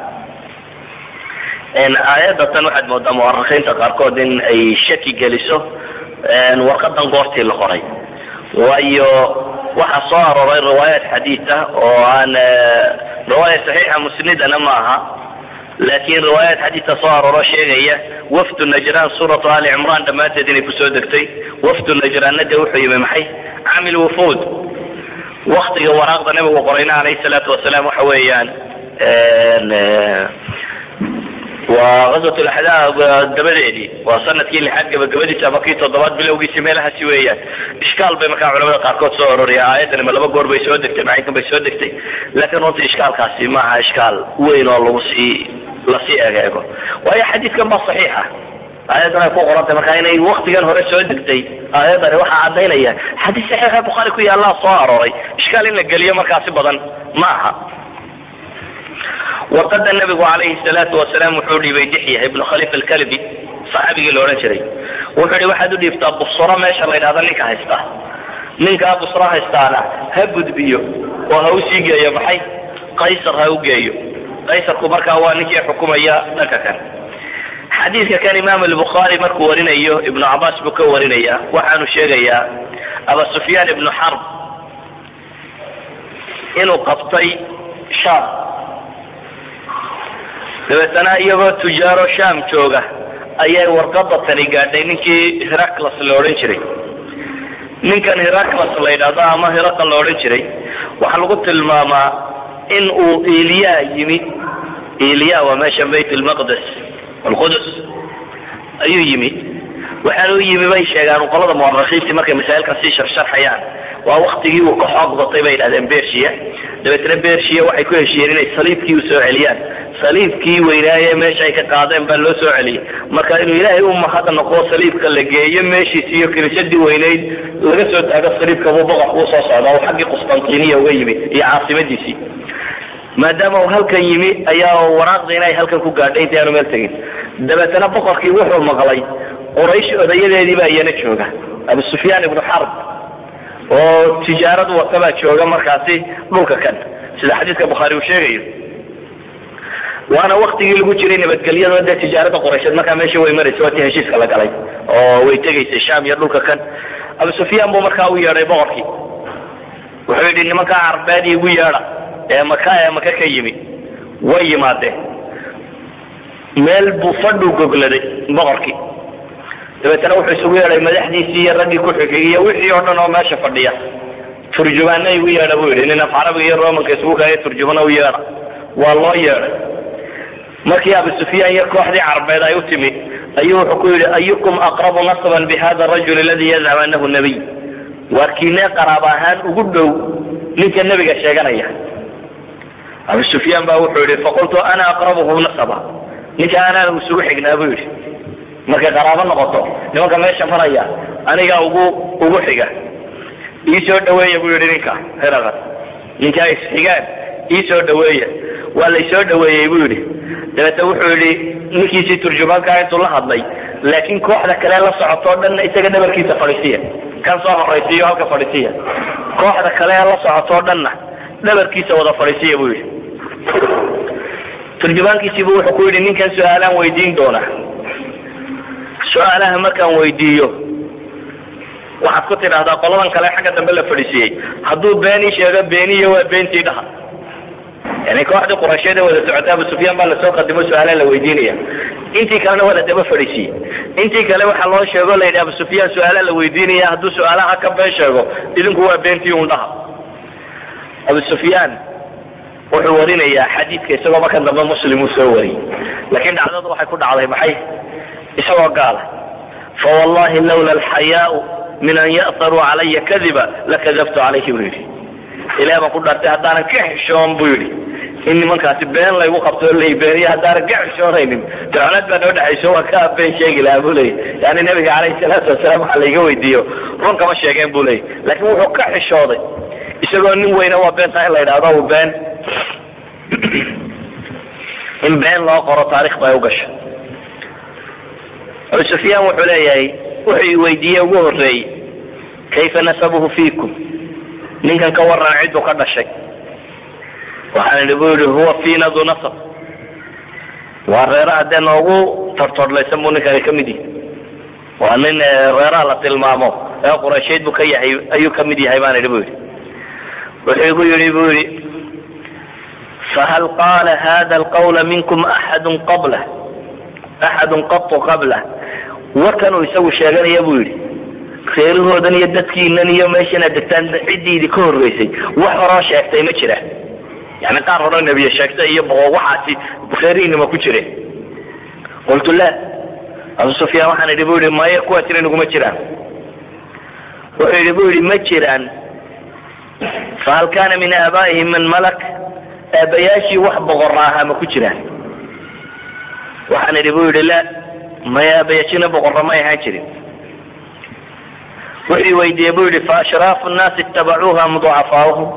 aayadda tan waxaad moodaa muwarakiinta qaarkood in ay shaki geliso warqadan goortii la qoray waayo waxaa soo arooray riwaayaat xadiid ah oo aan riwaaya saxiixa musnidana ma aha laakiin riwaayaat xadiidka soo arooro sheegaya wafdu najraan suuratu ali cimraan dhammaanteed inay kusoo degtay wafdu najraanna dee wuxuu yimi maxay camil wufuud waktiga waraaqda nabigu qorayna alayhi salaatu wasalaam waxa weeyaan waa gazwat laxdaab dabadeedii waa sanadkii lixaad gabagabadiisa ama kii toddobaad bilowgiisi meelahaasi weeyaan ishkaal bay markaa culamada qaarkood soo ororiya aayaddan ma laba goor bay soo degtay macaynkan bay soo degtay laakiin runtii ishkaalkaasi maaha ishkaal weyn oo lagu sii lasii egeego waayo xadiidkan baa saxiixa aayaddan ay ku qorantay markaa inay waktigan hore soo degtay aayaddani waxaa caddaynaya xadiis saxiixa bukhaari ku yaallaa soo arooray ishkaal in la geliyo markaasi badan ma aha warqada nabigu calayhi salaatu wasalaam wuxuu dhiibay dixya ibnu khalifa alkalbi saxaabigii la odhan jiray wuxuu ihi waxaad u dhiibtaa busro meesha la ydhahda ninka haysta ninkaa busro haystaana ha gudbiyo oo ha u sii geeyo maxay qaysar ha u geeyo qaysarku markaa waa ninkii xukumaya dhanka kan xadiidka kan imaam albukhaari markuu warinayo ibnu cabaas buu ka warinaya waxaanu sheegayaa aba sufyaan ibnu xarb inuu qabtay shaam dabeetana iyagoo tujaaro sham jooga ayay warqada tani gaadhay ninkii heraclas la odhan jiray ninkan heraclas la yidhahdo ama heraqal la odhan jiray waxaa lagu tilmaamaa in uu iliya yimi iliya waa meesha bayt lmaqdes alqudus ayuu yimi waxaana u yimi bay sheegaan qolada muwarakiintii markay masaa'ilkan sii sharsharxayaan waa waktigii uu ka xoog batay bay yidhahdeen bersia dabeetna bersia waxay ku heshiiyeen inay saliibkii u soo celiyaan saliibkii weynaaye meesha ay ka qaadeen baa loo soo celiyey marka inuu ilaahay u mahad noqo saliibka la geeyo meeshiisi iyo kiniisadii weynayd laga soo taago saliibka buu boqorka u soo socdaa oo xaggii qustantiniya uga yimi iyo caasimadiisii maadaama uu halkan yimi ayaa waraaqda inay halkan ku gaadhay intii aanu meel tegin dabeetana boqorkii wuxuu maqlay quraysh odayadeedii baa iyana jooga abu sufyaan ibnu xarb oo tijaaradu watabaa jooga markaasi dhulka kan sida xadiidka bukhaari uu sheegayo waana waktigii lagu jiray nabadgelyadoo dee tijaarada qoraysheed markaa meesha way maraysa waa tii heshiiska la galay oo way tegaysay sham iyo dhulka kan abu sufyaan buu markaa u yeedhay boqorkii wuxuu yidhi nimankaa carbeed igu yeedha ee maka ee maka ka yimi way yimaadeen meel buu fadhuu gogladay boqorkii dabeetana wuxuu isugu yeedhay madaxdiisii iyo raggii ku xigay iyo wixii oo dhan oo meesha fadhiya turjumaana igu yeedha buu yidhi nin af carabiga iyo romanka isugu kaya turjumana u yeedha waa loo yeedhay markii abu sufyaan iyo kooxdii carbeed ay u timi ayuu wuxuu ku yidhi ayukum aqrabu nasban bihada rajul aladii yazcam anahu nabiy waarkiinee qaraab ahaan ugu dhow ninka nebiga sheeganaya abu sufyaan baa wuxuu yidhi faqultu ana aqrabuhu nasaba ninka anaan isugu xignaa buu yidhi markay qaraabo noqoto nimanka meesha maraya anigaa ugu ugu xiga ii soo dhaweeya buu yidhi ninka heraqan ninkaa isxigaan ii soo dhaweeya waa laysoo dhaweeyey buu yidhi dabeete wuxuu yidhi ninkiisii turjumaankaa intuu la hadlay laakiin kooxda kale la socotoo dhanna isaga dhabarkiisa fadhiisiya kan soo horaysiiyo halka fadhiisiya kooxda kale la socotoo dhanna dhabarkiisa wada fadhiisiya buu yidhi turjumaankiisiibu wuxuu ku yidhi ninkan su-aalaan weydiin doonaa su-aalaha markaan weydiiyo waxaad ku tidhaahdaa qoladan kale xagga dambe la fadhiisiiyey hadduu beenii sheego beeniya waa beentii dhaha yani kooxdii quraysheed ee wada socota abu sufyaan baa lasoo qadimo su-aalaha la weydiinaya intii kalena waa la daba fadhiisiiyey intii kale waxaa loo sheego la yidhi abu sufyaan su-aalaha la weydiinaya hadduu su-aalaha ka been sheego idinku waa beentii un dhaha abu sufyaan wuxuu warinayaa xadiidka isagoo markan dambe muslim uu soo wariyey laakiin dhacdadu waxay ku dhacday maxay isagoo gaala fawallahi lawla alxayaau min an ya'taruu calaya kadiba lakadabtu calayhi buu yidhi ilaah baan ku dhaartay haddaanan ka xishoon buu yidhi in nimankaasi been laygu qabto lay beeniye haddaanan ka xishoonaynin ducnaad baa noo dhexayso waan ka been sheegi lahaa buu leeyay yani nabiga calayhi salaatu wasalaam waxa layga weydiiyo run kama sheegeen buu leeyay laakiin wuxuu ka xishooday isagoo nin weyna waa beentaa in la yidhahdo u been in been loo qoro taarikh bay u gasha abu sufyaan wuxuu leeyahay wuxuu i weydiiyey ugu horreeyey kayfa nasabuhu fiikum ninkan ka waran cidduu ka dhashay waxaan idhi buu yidhi huwa fiina du nasab waa reeraha dee noogu tortordhlaysan buu ninkani ka mid yahay waa nin reeraha la tilmaamo ee quraysheed buu ka yahay ayuu ka mid yahay baan idhi buu yidhi wuxuu igu yidhi buu yidhi fahal qaala hada alqawla minkum axadu qablah axadun qatu qablah warkanuu isagu sheeganaya buu yidhi reerahoodan iyo dadkiinan iyo meeshanaad degtaan ciddiidi ka horreysay wax horoo sheegtay ma jira yani qaar hore nebiye sheegtay iyo boqo waxaasi reerihiinima ku jire qultu la abu sufyaan waxaan idhi bu yidhi maya kuwaa jira naguma jiraan wuxuu yidhi bu yidhi ma jiraan fahal kaana min aabaa'ihim man malak aabbayaashii wax boqorra ahaa ma ku jiraan waxaan idhi bu yidhi la maya aabayaashina boqorra may ahaan jirin wuxuu weydiiyey bu yidhi faashraafu nnaasi itabacuuha am ducafaauhum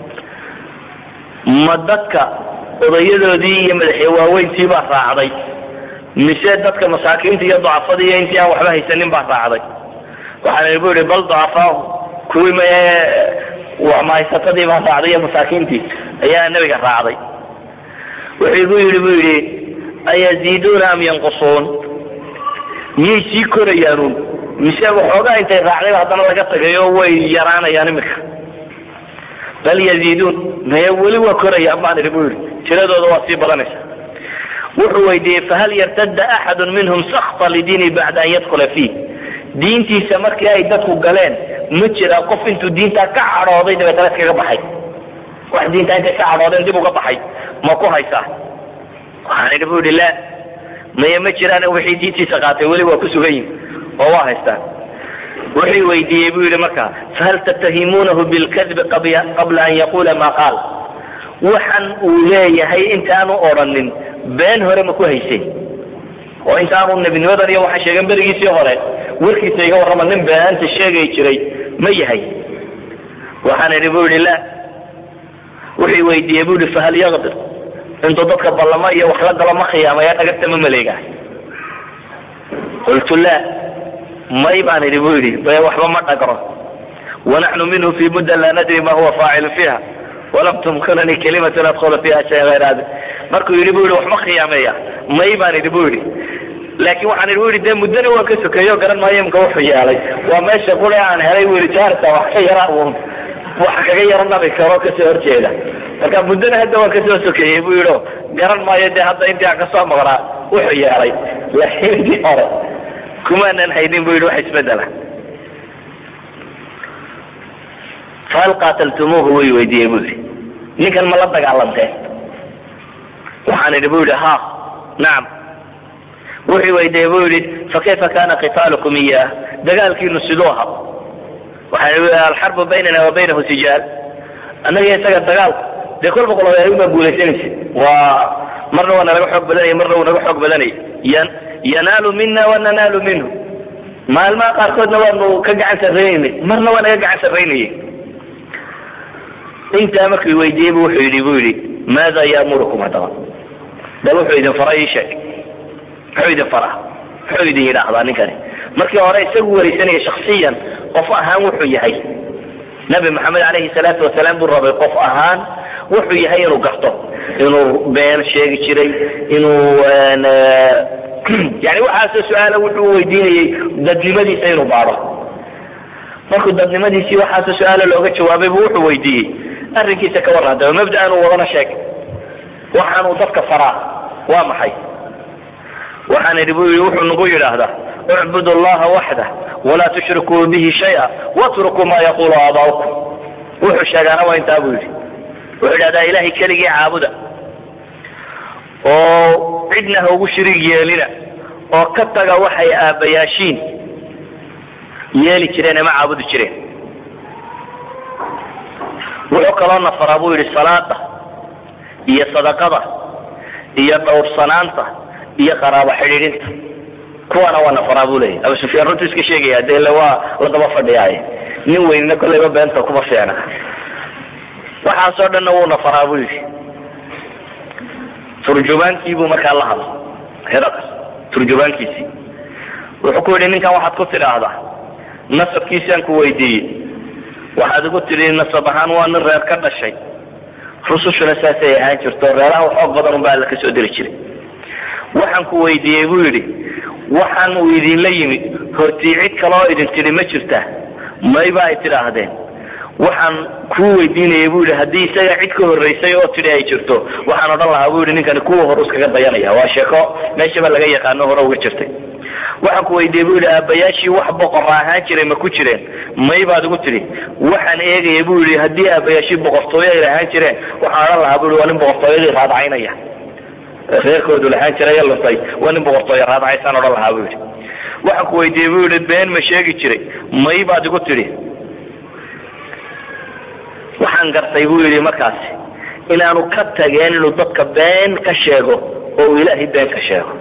ma dadka odayadoodii iyo madaxya waaweyntii baa raacday mise dadka masaakiinta iyo ducafadii iyo intii aan waxba haysanin baa raacday waxaan idhi bu yidhi bal ducafaahum kuwii maye mahaysatadii baa raacday iyo masaakiintii ayaa nebiga raacday wuxuu igu yidhi bu yidhi ayaziiduuna am yanqusuun miyay sii korayaanuun mise waxoogaa intay raacdayba haddana laga tagayo way yaraanayaan iminka bal yaziiduun maye weli waa korayaan baan idhi bu yidhi tiradooda waa sii badanaysa wuxuu weydiiyey fahal yartadda axadu minhum sakta lidiini bacda an yadkula fiih diintiisa markii ay dadku galeen ma jira qof intuu diintaa ka cadhooday dabeetana iskaga baxay wax diintaa intay ka cadhoodeen dib uga baxay ma ku haysaa waxaan idhi bu yidhi la maye ma jiraan wixii diintiisa qaatay weli waa ku sugan yihin oo waa haystaan wuxuu weydiiyey buu yidhi markaa fahal tattahimuunahu bilkadbi qabla an yaquula maa qaal waxan uu leeyahay intaanu odrhanin been hore ma ku hayseen oo intaanu nebinimadan iyo waxaan sheegan berigiisii hore warkiisa iga warrama nin beenta sheegay jiray ma yahay waxaan idhi bu yidhi la wuxuu weydiiyey bu yidhi fahal yaqdir intuu dadka ballamo iyo wax la galo ma khiyaamaya dhagagta ma maleegahay qultu la may baan idhi bu yidhi be waxba ma dhagro wanaxnu minhu fi mudda laa nadri ma huwa faacilu fiiha walam tumkinanii kalimatun adkhula fiiha shayan hayr hada markuu yidhi bu yidhi wax ma khiyaameeya may baan idhi bu yidhi laakiin waxaan idhi bu yidhi dee muddana waan ka sokeeyo garan maayo imka wuxuu yeelay waa meesha qule aan helay bu yidhi jaarta wax ka yara uun wax kaga yaro nabi karo kasoo horjeeda marka muddana hadda waan kasoo sokeeyey bu yidhi garan maayo dee hadda intii aan kasoo maqnaa wuxuu yeelay laakiin intii hore ku kumaanan haynin bu yidhi wax isbedela fahal qaataltumuuhu way weydiiyey bu yidhi ninkan ma la dagaalanteen waxaan idhi bu yidhi ha nacam wuxuu weydiiyey bu yidhi fakayfa kana qitaalukum iyaah dagaalkiinu siduu aha waxaan idhi alxarbu baynana wa baynahu sijaal annaga isaga dagaalku dee kolba qolobeerin baa guulaysanaysa waa marna waa nalaga xoog badanaya marna wuu naga xoog badanaya yan yanaalu mina wa nanaalu minhu maalmaha qaarkoodna waanu ka gacan sarraynaynay marna waa naga gacan sarraynayay intaa markuu weydiiyey bu wuxuu yidhi bu yidhi maada yaamurukum haddaba bal wuxuu idin fara ii sheeg muxuu idin faraa muxuu idin yidhaahdaa ninkani markii hore isagu waraysanaya shaksiyan qof ahaan wuxuu yahay nabi maxamed alayhi salaatu wasalaam buu rabay qof ahaan wuxuu yahay inuu garto inuu been sheegi jiray inuu yani waxaasoo su-aala wuxuu weydiinayey dadnimadiisa inuu baado markuu dadnimadiisii waxaasoo su-aala looga jawaabay bu wuxuu weydiiyey arrinkiisa ka warran hadaba mabda'an uu wadana sheeg waxaanuu dadka faraa waa maxay waxaan idhi bu yii wuxuu nagu yidhaahdaa اعبd الlaha waxdah وlaa تushrikuu bihi شhayئa واtrukuu ma yaqulu aaba'ukum wuxuu sheegaana waa intaa buu yidhi wuxuu idhahdaa ilahay keligii caabuda oo cidna ha ugu shiriig yeelina oo ka taga waxay aabbayaashiin yeeli jireen ama caabudi jireen wuxuu kaloo nafaraa buu yidhi salaada iyo sadaqada iyo dhowrsanaanta iyo qaraabo xidhiidhinta kuwaana waa nafaraa buu leeyahy abu sufyaan runtu iska sheegaya dee waa la daba fadhiyaaye nin weynina kollayba beenta kuma fiicna waxaasoo dhanna wuu nafaraa buu yidhi turjumaankiibuu markaa la hadlay heraqas turjumaankiisii wuxuu ku yidhi ninkan waxaad ku tidhaahdaa nasabkiisaan ku weydiiyey waxaad igu tidhi nasab ahaan waa nin reer ka dhashay rusushuna saasay ahaan jirto reeraha xoog badan unbaa alla ka soo diri jiray waxaan ku weydiiyey buu yidhi waxaan uu idinla yimid hortii cid kaloo idin tidhi ma jirtaa mayba ay tidhaahdeen waxaan kuu weydiinayay bu yidhi haddii isaga cid ka horraysay oo tidhi ay jirto waxaan odhan lahaa bu yidhi ninkani kuwa hor iskaga dayanaya waa sheeko meeshaba laga yaqaano hore uga jirtay waxaan ku weydiiyey bu yidhi aabbayaashii wax boqora ahaan jiray ma ku jireen may baad igu tidhi waxaan eegaya bu yidhi haddii aabbayaashii boqortooyo ay lahaan jireen waxaan odhan lahaa bu yidhi waa nin boqortooyadii raadcaynaya reerkoodu lahaan jiray luntay waa nin boqortooyo raadcaysaan odhan lahaa bu yidhi waxaan ku weydiiyey bu yidhi been ma sheegi jiray may baad igu tidhi waxaan gartay buu yidhi markaasi inaanu ka tageen inuu dadka been ka sheego oo uu ilaahay been ka sheego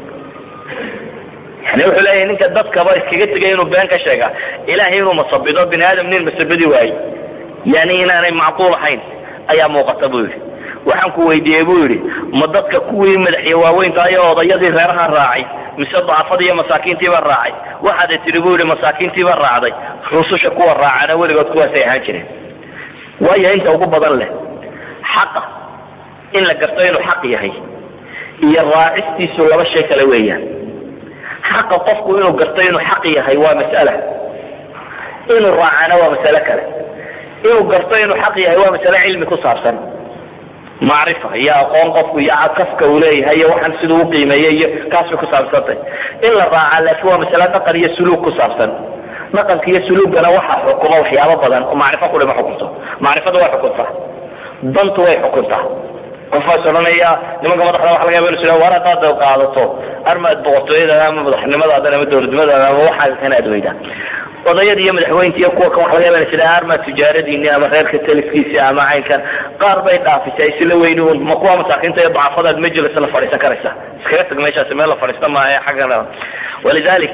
yani wuxuu leeyahay ninka dadkaba iskaga tegay inuu been ka sheega ilaahay inuu masabido bini aadam nin masabidi waaye yani inaanay macquul ahayn ayaa muuqata buu yidhi waxaan ku weydiiyey buu yidhi ma dadka kuwii madaxya waaweynta iyo odayadii reeraha raacay mise dacafadii iyo masaakiintiiba raacay waxaada tidhi buu yidhi masaakiintiiba raacday rususha kuwa raacana weligood kuwaasay ahaan jireen waayo inta ugu badan leh xaqa in la garto inuu xaq yahay iyo raacistiisu laba shay kale weeyaan xaqa qofku inuu garto inuu xaq yahay waa mas'ala inuu raacana waa masale kale inuu garto inuu xaq yahay waa masale cilmi ku saabsan macrifa iyo aqoon qofku iyo kafka uu leeyahay iyo waxaan siduu u qiimeeyey iyo kaas bay ku saabsantay in la raaca laakiin waa masale dhaqan iyo suluug ku saabsan dhaqanka iyo suluugana waxaa xukuma waxyaabo badan oo macrifo kuli ma xukunto macrifada way xukuntaa dantu way xukuntaa qofaas odhanaya nimanka madaxda waxa laga yaba inu sida war haddaad qaadato armaad boqortooyadaada ama madaxnimadaadan ama dowladnimadaada ama waxaaga kana aad weydaa odayada iyo madaxweynta iyo kuwa kan waxa laga yaba sida armaad tijaaradiini ama reerka taliskiisi ama caynkan qaar bay dhaafisay sila weyni un ma kuwa masaakiinta iyo dacafadaad majlis la fadhiisan karaysa iskaga tag meeshaasi meel la fadhiista maaha xaggan walidalik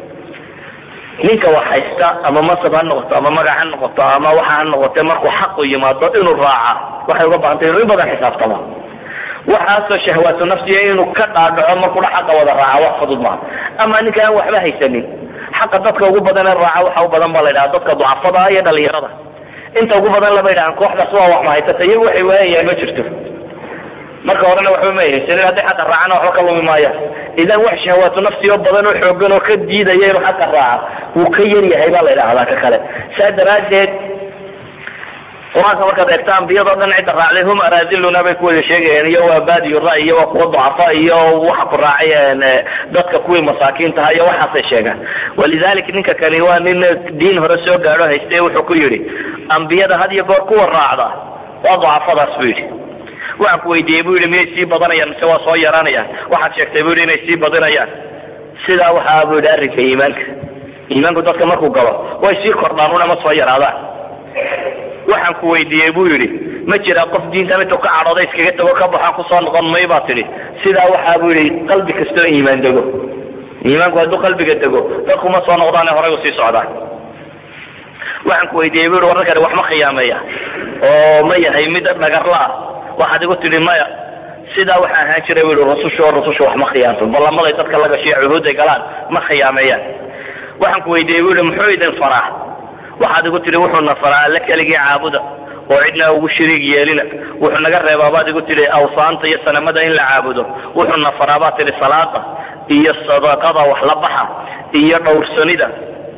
ninka wax haysta ama masab ha noqoto ama magac ha noqoto ama waxa ha noqote markuu xaqu yimaado inuu raaca waxay uga bahantay inuu in badan xisaabtamo waxaasoo shahwaatu nafsiya inuu ka dhaadhaco markuudha xaqa wada raaca wax fudud maaha ama ninka aan waxba haysanin xaqa dadka ugu badan ee raaca waxa u badan baa la yidhaha dadka ducafada iyo dhalinyarada inta ugu badan lama yidhahan kooxdaas waa wax ma haysata iyagu waxay waayayaan ma jirto marka horena waxba ma haysanin hadday xaqa raacana waxba ka lumi maayaan idan wax shahawaatu nafsi oo badan oo xoogan oo ka diidaya inuu xaqa raaca wuu ka yar yahay baa la yidhaahdaa ka kale saa daraaddeed qur-aanka markaad eegto ambiyadoo dhan cidda raacday hum araadiluna bay ku wada sheegayeen iyo waa baadiyu ra iyo waa kuwa ducafa iyo waxa ku raacayeen dadka kuwii masaakiintaha iyo waxaasay sheegaan walidalik ninka kani waa nin diin hore soo gaadho hayste wuxuu ku yidhi ambiyada had iyo goor kuwa raacda waa ducafadaas buu yidhi waxaan ku weydiiyey bu yidhi miyay sii badanayaan mise waa soo yaraanayaan waxaad sheegtay bu yidhi inay sii badinayaan sidaa waxaa bu yidhi arrinka iimaanka iimaanku dadka markuu galo way sii kordhaan una ma soo yaraadaan waxaan ku weydiiyey buu yidhi ma jira qof diintan intuu ka cadhooda iskaga tago ka baxaa kusoo noqon may baa tidhi sidaa waxaa buu yidhi qalbi kastoo iimaan dego iimaanku hadduu qalbiga dego dadku ma soo noqdaane horay u sii socdaan waxaan ku weydiiyey bu yidhi wararkani wax ma khiyaameeya oo ma yahay mid dhagarla ah waxaad igu tidhi maya sidaa waxaa ahaan jiray bu yidhi rusushu oo rusushu wax ma khiyaanto ballamaday dadka la gashiyo cuhuudday galaan ma khiyaameeyaan waxaan ku weydiiyey bu yidhi muxuu idin faraa waxaad igu tidhi wuxuuna faraa alle keligii caabuda oo cidna ugu shariig yeelina wuxuu naga reebaa baad igu tidhi awsaanta iyo sanamada in la caabudo wuxuuna faraa baad tidhi salaada iyo sadaqada wax la baxa iyo dhowrsanida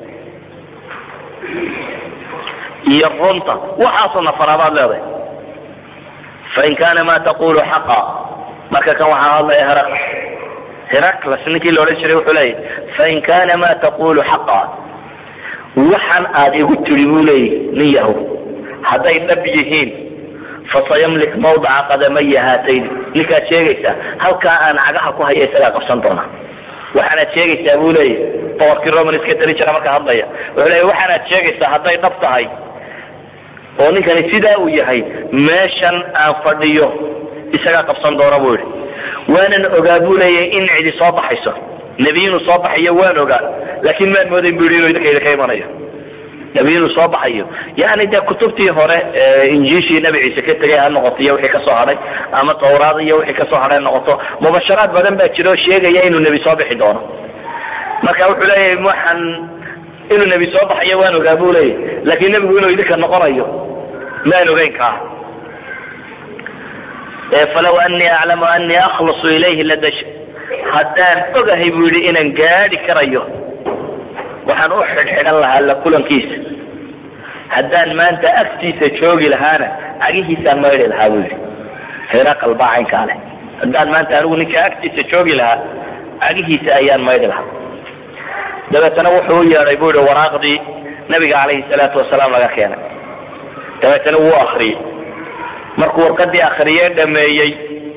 iyo runta waxaasuna faraa baad leedahay fain kaana ma taqulu xaqa marka kan waxaa hadlaya heraq heraclas ninkii la odhan jiray wuxuu leeyahy fain kaana ma taqulu xaqa waxaan aad igu tidhi buu leeyahy nin yahow hadday dhab yihiin fasayamlik mawdaca qadamaya haatayni ninkaad sheegaysaa halkaa aan cagaha ku haya isagaa qabsan doona waxaanaad sheegaysaa buu leeyahy boqorkii roman iska dari jira marka hadlaya wuxuu leeyahy waxaanaad sheegaysaa hadday dhab tahay oo ninkani sidaa uu yahay meeshan aan fadhiyo isagaa qabsan doona buu yidhi waanan ogaa buu leeyahay in cidi soo baxayso nebi inuu soo baxayo waan ogaa laakiin maan moodayn bu yidhi inuu idinkayda ka imanayo nebi inuu soo baxayo yani dee kutubtii hore injiishii nebi ciise ka tegay ha noqoto iyo wixii kasoo hadhay ama tawraad iyo wixii kasoo hadhay ha noqoto mubasharaad badan baa jira oo sheegaya inuu nebi soo bixi doono marka wuxuu leeyahay waxaan inuu nebi soo baxayo waan ogaa buu leeyahy laakiin nebigu inuu idinka noqonayo maan ogeyn kaa falaw anii aclamu anii akhlasu ilayhi ladash haddaan ogahay buu yidhi inaan gaadhi karayo waxaan u xidhxidhan lahaa la kulankiisa haddaan maanta agtiisa joogi lahaana cagihiisaan maydhi lahaa buu yidhi hiraqal baa caynkaa leh haddaan maanta anigu ninka agtiisa joogi lahaa cagihiisa ayaan maydhi lahaa dabeetana wuxuu u yeedhay buu yihi waraaqdii nabiga calayhi salaatu wasalaam laga keenay dabeetana wuu akriyey markuu warqadii akriyee dhameeyey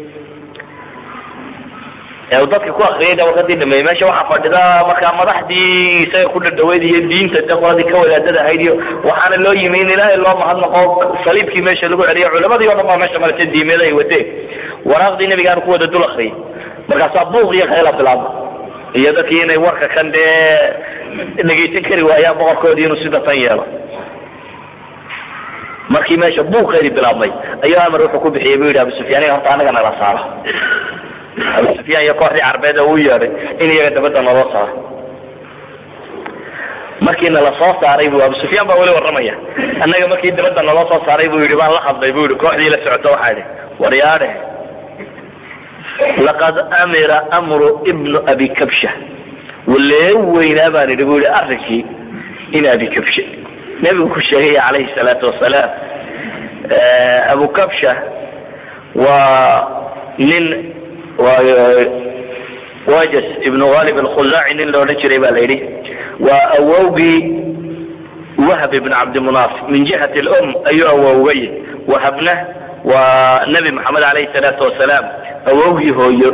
dadka ku akriyay warqadii dhameeyey meesha waxaa fadhida markaa madaxdii isaga ku dhadhaweyd iyo diinta de qoladii ka wadaadada ahayd iyo waxaana loo yimi in ilaahay loo mahadnaqo saliibkii meesha lagu celiyo culamadii o dhan baa meesha marata diimeed ay wateen waraaqdii nabigaanu ku wada dul akriyay markaasaa buuq iyo khayla bilaabma iyo dadkii inay warka kan dee dhegaysan kari waayaan boqorkoodii inuu sida tan yeelo markii meesha buuqeedii bilaabmay ayuu amar wuxuu ku bixiyey bu yidhi abu sufyaan in horta anaga nala saaro abu sufyaan iyo kooxdii carbeed oo uu yeedhay in iyaga dabadda naloo saaro markii nala soo saaray bu abu sufyaan baa weli warramaya annaga markii dabadda naloo soo saaray buu yidhi baan la hadlay bu yidhi kooxdii la socoto waxaa idhi waryaadhe laqad amira amru ibnu abi kabsha walee weynaa baan idhi bu yidhi arrinkii in abi kabshe nebigu ku sheegaya calayhi salaatu wasalaam abu kabsha waa nin wajas ibnu ghalib alkhuzaaci nin la odhan jiray baa la yidhi waa awowgii wahb ibn cabdimunaaf min jihati lum ayuu awowgay wahabna waa nebi maxamed calayhi salaatu wasalaam awowgii hooyo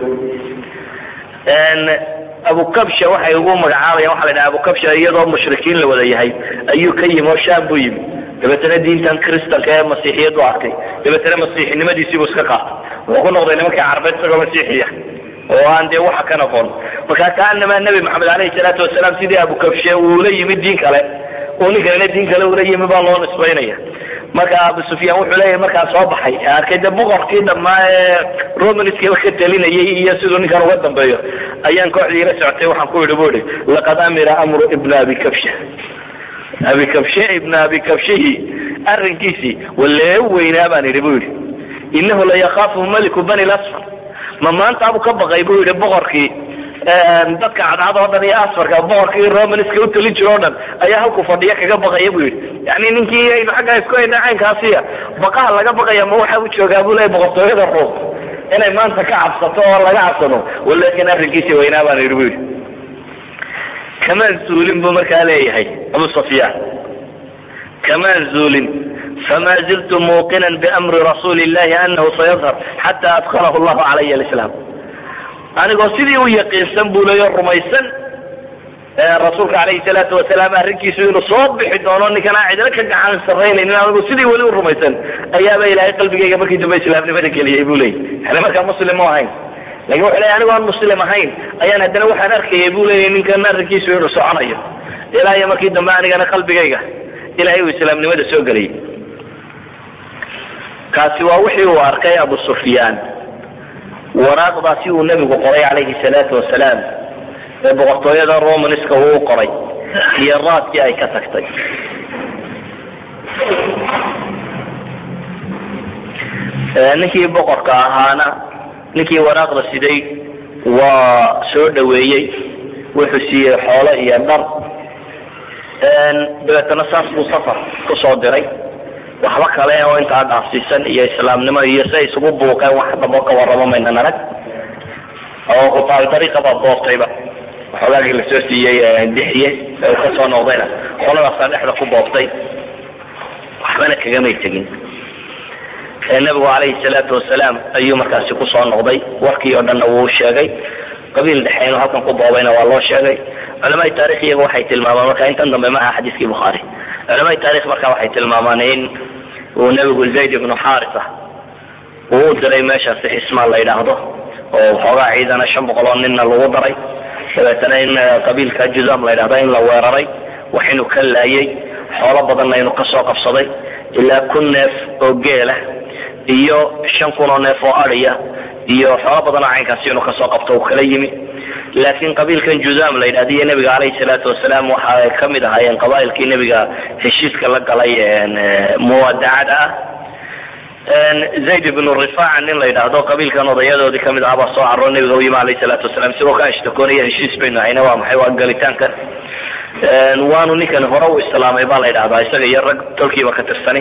abukabsha waxay ugu magacaabayaan waxa la dhaha abukabsha iyadoo mushrikiin la wada yahay ayuu ka yimi oo shaam buu yimi dabeetana diintan kristanka ee masiixiyadu arkay dabeetana masiixinimadiisiibuu iska qaatay wuxuu ku noqday nimankii carbeed isagoo masiixiya oo aan dee waxa ka noqon markaa kaanamaa nebi maxamed alayhi salaatu wasalaam sidii abukabshe uula yimi diin kale uu ninkanina diin kale ula yimi baa loo nisbaynaya marka abu sufyaan wuxuu leeyahay markaa soo baxay arkay de boqorkii dhammaa ee romanskaba ka talinayay iyo siduu ninkan uga dambeeyo ayaan kooxdii ila socotay waxaan ku yidhi bu ihi laqad amira amru ibna abi kabsha abi kabshe ibna abi kabshihi arrinkiisii walee weynaa baan idhi bu yidhi inahu layakaafu maliku bani lasfar ma maanta abu ka baqay buu yidhi boqorkii dadka cadcad oo dhan iyo asfarka boqorka iyo romanska u talin jiro o dhan ayaa halku fadhiya kaga baqaya bu yidhi yani ninkii aynu xaggaa isku hayna caynkaasiya baqaha laga baqaya ma waxa u joogaa bu leeya boqortooyada ruum inay maanta ka cabsato oo laga cabsado walakin arrinkiisi waynaa baan yidhi bu yidhi kamaan zuulin buu markaa leeyahay abu sufyaan kamaan zuulin fama ziltu muuqinan biamri rasuuli illahi anahu sayadhar xata adkhalahu llahu calaya alislaam anigoo sidii u yaqiinsan buu leeyo rumaysan rasuulka alayhi salaatu wasalaam arrinkiisu inuu soo bixi doono ninkan aan cidlo ka gacan sarraynaynin anigu sidii weli u rumaysan ayaaba ilaahay qalbigayga markii dambe islaamnimada geliyey buu leeyay yani markaa muslim mu ahayn lakin wuxu leey anigo aan muslim ahayn ayaan haddana waxaan arkayay buu leeyay ninkan arrinkiisu inuu soconayo ilaa iyo markii dambe anigana qalbigayga ilahay uu islaamnimada soo geliyey kaasi waa wixii uu arkay abu sufyaan waraaqdaasi uu nebigu qoray calayhi salaatu wasalaam ee boqortooyada romanska uu qoray iyo raadkii ay ka tagtay ninkii boqorka ahaana ninkii waraaqda siday waa soo dhaweeyey wuxuu siiyey xoolo iyo dhar dabeetana saas buu safar kusoo diray waxba kale oo intaa dhaafsiisan iyo islaamnimo iyo siay isugu buuqeen wax dabo ka warramo maynan arag oo kutaal dariiqa baa boobtayba waxoogaagii lasoo siiyey dixiye ee uu kasoo noqdayna qoladaasaa dhexda ku boobtay waxbana kagamay tegin nabigu calayhi salaatu wasalaam ayuu markaasi kusoo noqday warkii oo dhanna wuu sheegay qabiil dhexe inuu halkan ku boobayna waa loo sheegay culamai taarikh iyagu waxay tilmaamaan marka intan dambe maaha xadiiskii bukhaari culamai taarikh marka waxay tilmaamaan in uu nebigu zayd ibnu xaarisa uu u diray meeshaasi xismaan la yidhaahdo oo waxoogaa ciidana shan boqol oo ninna lagu daray dabeetana in qabiilka juzam la yidhahdo in la weeraray wax inuu ka laayay xoolo badanna inuu kasoo qabsaday ilaa kun neef oo geela iyo shan kun oo neef oo adiya iyo xoolo badan oo caynkaasi inuu kasoo qabto uu kala yimi laakiin qabiilkan juzam la yidhahda iyo nebiga calayhi salaatu wasalaam waxa ay ka mid ahaayeen qabaa'ilkii nebiga heshiiska la galay muwadacada ah zayd ibnu rifaaca nin la yidhaahdo qabiilkan odayadoodii kamid ahaa baa soo caroo nebiga u yimi alayhi salaatu wasalaam isagoo ka ashtakoonaya heshiis baynu hayna waa maxay waa galitaankan waanu ninkani hore u islaamay baa la yidhahdaa isaga iyo rag tolkiiba ka tirsani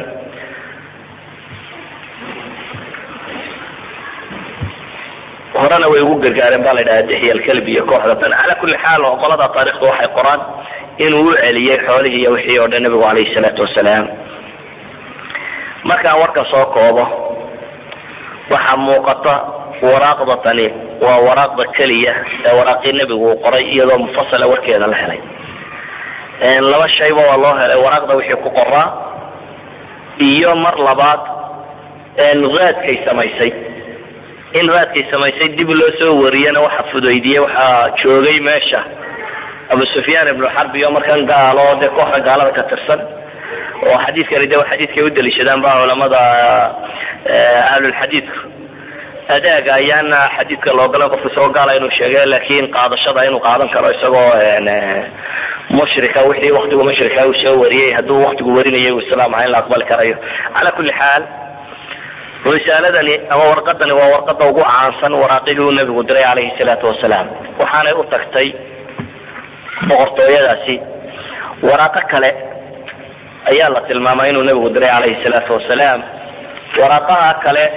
horena way ugu gargaareen baa la ydhaha dixya alkalbi iyo kooxda tan cala kulli xaal oo qolada taarikhdu waxay qoraan inuu u celiyey xoolihii iyo wixii oo dhan nebigu calayhi salaatu wasalaam markaan warka soo koobo waxaa muuqata waraaqda tani waa waraaqda keliya ee waraaqii nebigu uu qoray iyadoo mufasala warkeeda la helay laba shayba waa loo helay waraaqda wixii ku qoraa iyo mar labaad raadkay samaysay in raadkay samaysay dib loo soo wariyana waxa fudaydiyey waxaa joogay meesha abu sufyaan ibnu xarbi oo markan gaalo dee kooxda gaalada ka tirsan oo xadiidkani de xadiidkay u daliishadaan ba culamada ahlulxadiidku adaaga ayaana xadiidka loogolan qofka isagoo gaala inuu sheege laakiin qaadashada inuu qaadan karo isagoo mushrika wixii waktigu mushrika uu soo wariyey hadduu waktigu warinayay uu islaam aha in la aqbali karayo cala kulli xaal risaaladani ama warqadani waa warqada ugu caansan waraaqihii uu nebigu diray calayhi salaatu wasalaam waxaanay u tagtay boqortooyadaasi waraaqo kale ayaa la tilmaamay inuu nebigu diray calayhi salaatu wasalaam waraaqaha kale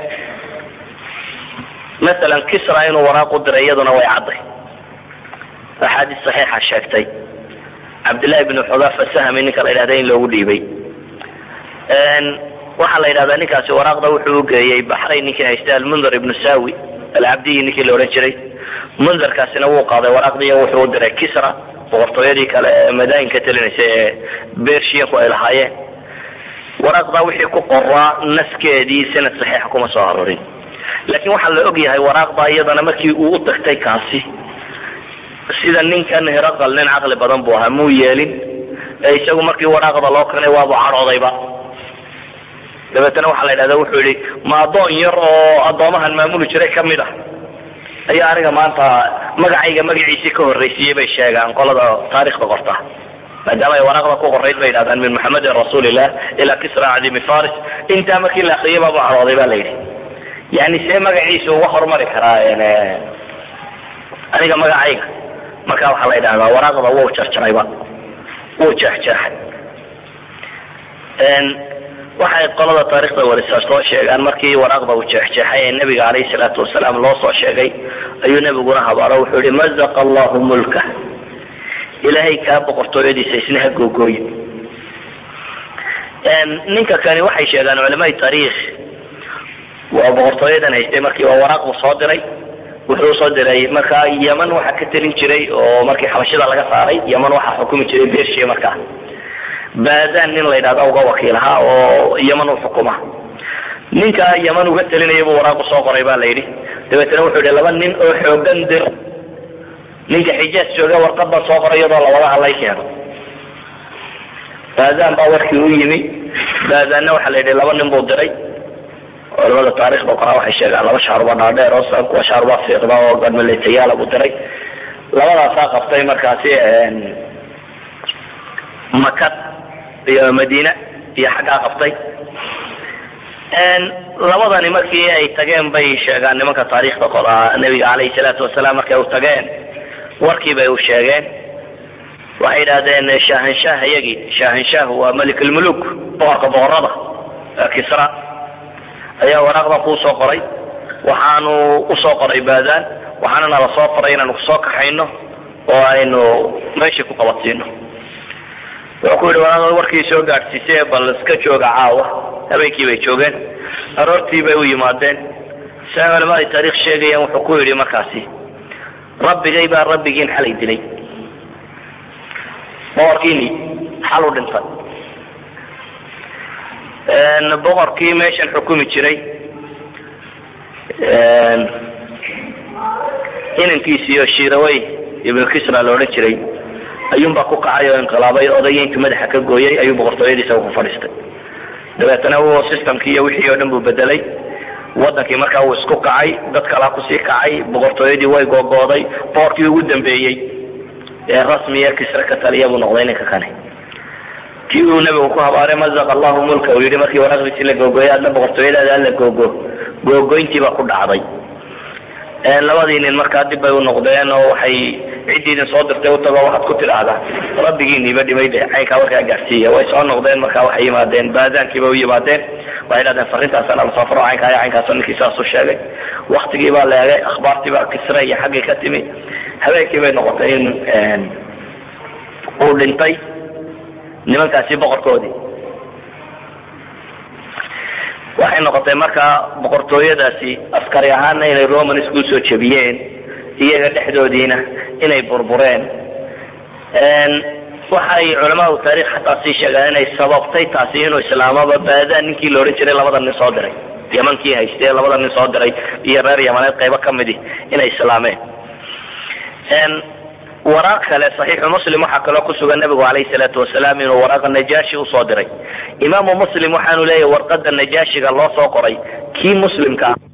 masalan kisra inuu waraaq u diray iyaduna way cadday axaadiis saxiixa sheegtay cabdillahi bnu xudaafa sahmi ninka la yidhahda in loogu dhiibay waxaa la yidhahdaa ninkaasi waraaqda wuxuu ugeeyey baxrayn ninkii haystay almundar ibnu sawi alcabdiyi ninkii la odhan jiray mundarkaasina wuu qaaday waraaqdii wuxuu u diray kisra boqortooyadii kale ee madaayinka talinaysa ee bershiyanku ay lahaayeen waraaqdaa wixii ku qoraa naskeedii sanad saxiixa kuma soo arorin laakiin waxaa la og yahay waraaqdaa iyadana markii uu u tagtay kaasi sida ninkan hiraqal nin caqli badan buu ahaa muu yeelin ee isagu markii waraaqda loo kanay waabu cadhoodayba dabeetana waxaa la yidhahda wuxuu yihi ma addoon yar oo addoomahan maamuli jiray ka mid ah ayaa aniga maanta magacayga magaciisii ka horraysiiyey bay sheegaan qolada taarikhda qorta maadaama ay waraaqda ku qorayd bay yidhahdaan min maxamedin rasuulillah ilaa kisra cadimi faris intaa markii la akriyay baabu cadhooday ba la yidhi yani see magaciisa uga hormari karaa aniga magacayga marka waxaa la yidhahdaa waraaqda wuu jarjarayba wuu jeexjeexay waxay qolada taarikhda warisa soo sheegaan markii waraaqda uu jeexjeexay ee nebiga calayhi salaatu wasalaam loo soo sheegay ayuu nebiguna habaaro wuxuu yihi mazaqa allahu mulka ilaahay kaa boqortooyadiisa isna ha googooye ninka kani waxay sheegaan culamai taariikh waa boqortooyadan haystay markii waa waraaq buu soo diray wuxuu soo diray markaa yeman waxaa ka telin jiray oo markii xabashida laga saaray yeman waxaa xukumi jiray bersia markaa baadaan nin la yidhahda uga wakiil ahaa oo yeman u xukuma ninka yeman uga telinaya buu waraaqu soo qoray baa la yidhi dabeetana wuxuu yihi laba nin oo xoogan dir ninka xijaaj jooga warqadan soo qoray iyadoo lawada hadlay keeno baadaan baa warkii u yimi baadaanna waxaa la yidhi laba nin buu diray culamada taarikhda qoraa waxay sheegaan laba shaaruba dhaadheer oo kuwa shaaruba fiiqda oo gadmaletayaala buu diray labadaasaa qabtay markaasi makad iyo madiina iyo xaggaa qabtay labadani markii ay tageen bay sheegaan nimanka taariikhda qoraa nebiga calayhi salaatu wasalaam markay u tageen warkii bay u sheegeen waxay yidhahdeen shaahanshaah iyagii shaahanshaah waa malik almuluk boqorka boqorada kisra ayaa waraaqdan kuu soo qoray waxaanu usoo qoray baadaan waxaana nala soo faray inaanu kusoo kaxayno oo aynu meeshii ku qabadsiino wuxuu ku yidhi waraaqda warkii soo gaadhsiisee bal iska jooga caawa habeenkii bay joogeen aroortii bay u yimaadeen sia culamada taariikh sheegayaan wuxuu ku yidhi markaasi rabbigay baa rabbigiin xalay dilay boqorkiini xal u dhintay boqorkii meeshan xukumi jiray inankiisiiyo shirawey ibnu kisra la odhan jiray ayuunbaa ku kacay oo inqilaabay odayga intuu madaxa ka gooyey ayuu boqortooyadiisa ku fadhiistay dabeetana uu systemkii iyo wixii oo dhan buu bedelay wadankii markaa uu isku kacay dad kalaa kusii kacay boqortooyadii way googooday boqorkii ugu dambeeyey ee rasmiya kisre ka taliya buu noqday ninka kani kii uu nebigu ku habaaray mazaqa allahu mulka uu yidhi markii waraaqdiisii la googooyay adna boqortooyadaada alla googo googoyntiibaa ku dhacday labadii nin markaa dib bay u noqdeen oo waxay ciddii idin soo dirtay u tago waxaad ku tidhaahdaa rabbigiiniiba dhimay de caynkaa warkaa gaarsiiya way soo noqdeen markaa waxay yimaadeen baadaankiiba u yimaadeen waxay dhahdeen farrintaasana la safro caynkaa iyo caynkaasoo ninkii saasuu sheegay waktigii baa la eegay akhbaartii baa kisre iyo xaggii ka timi habeenkii bay noqotay in uu dhintay nimankaasi boqorkoodii waxay noqotay markaa boqortooyadaasi askari ahaana inay roman isku soo jebiyeen iyaga dhexdoodiina inay burbureen waxay culamaadu taarikh xataa sii sheegaan inay sababtay taasi inuu islaamaba baadaan ninkii la odhan jiray labada nin soo diray yamankii haystee labada nin soo diray iyo reer yamaneed qaybo ka midi inay islaameen waraaq kale saxiixu muslim waxaa kaloo ku sugan nabigu calayhi salaatu wasalaam inuu waraaqa najaashi usoo diray imaamu muslim waxaanu leeyahy warqada najaashiga loo soo qoray kii muslimka ah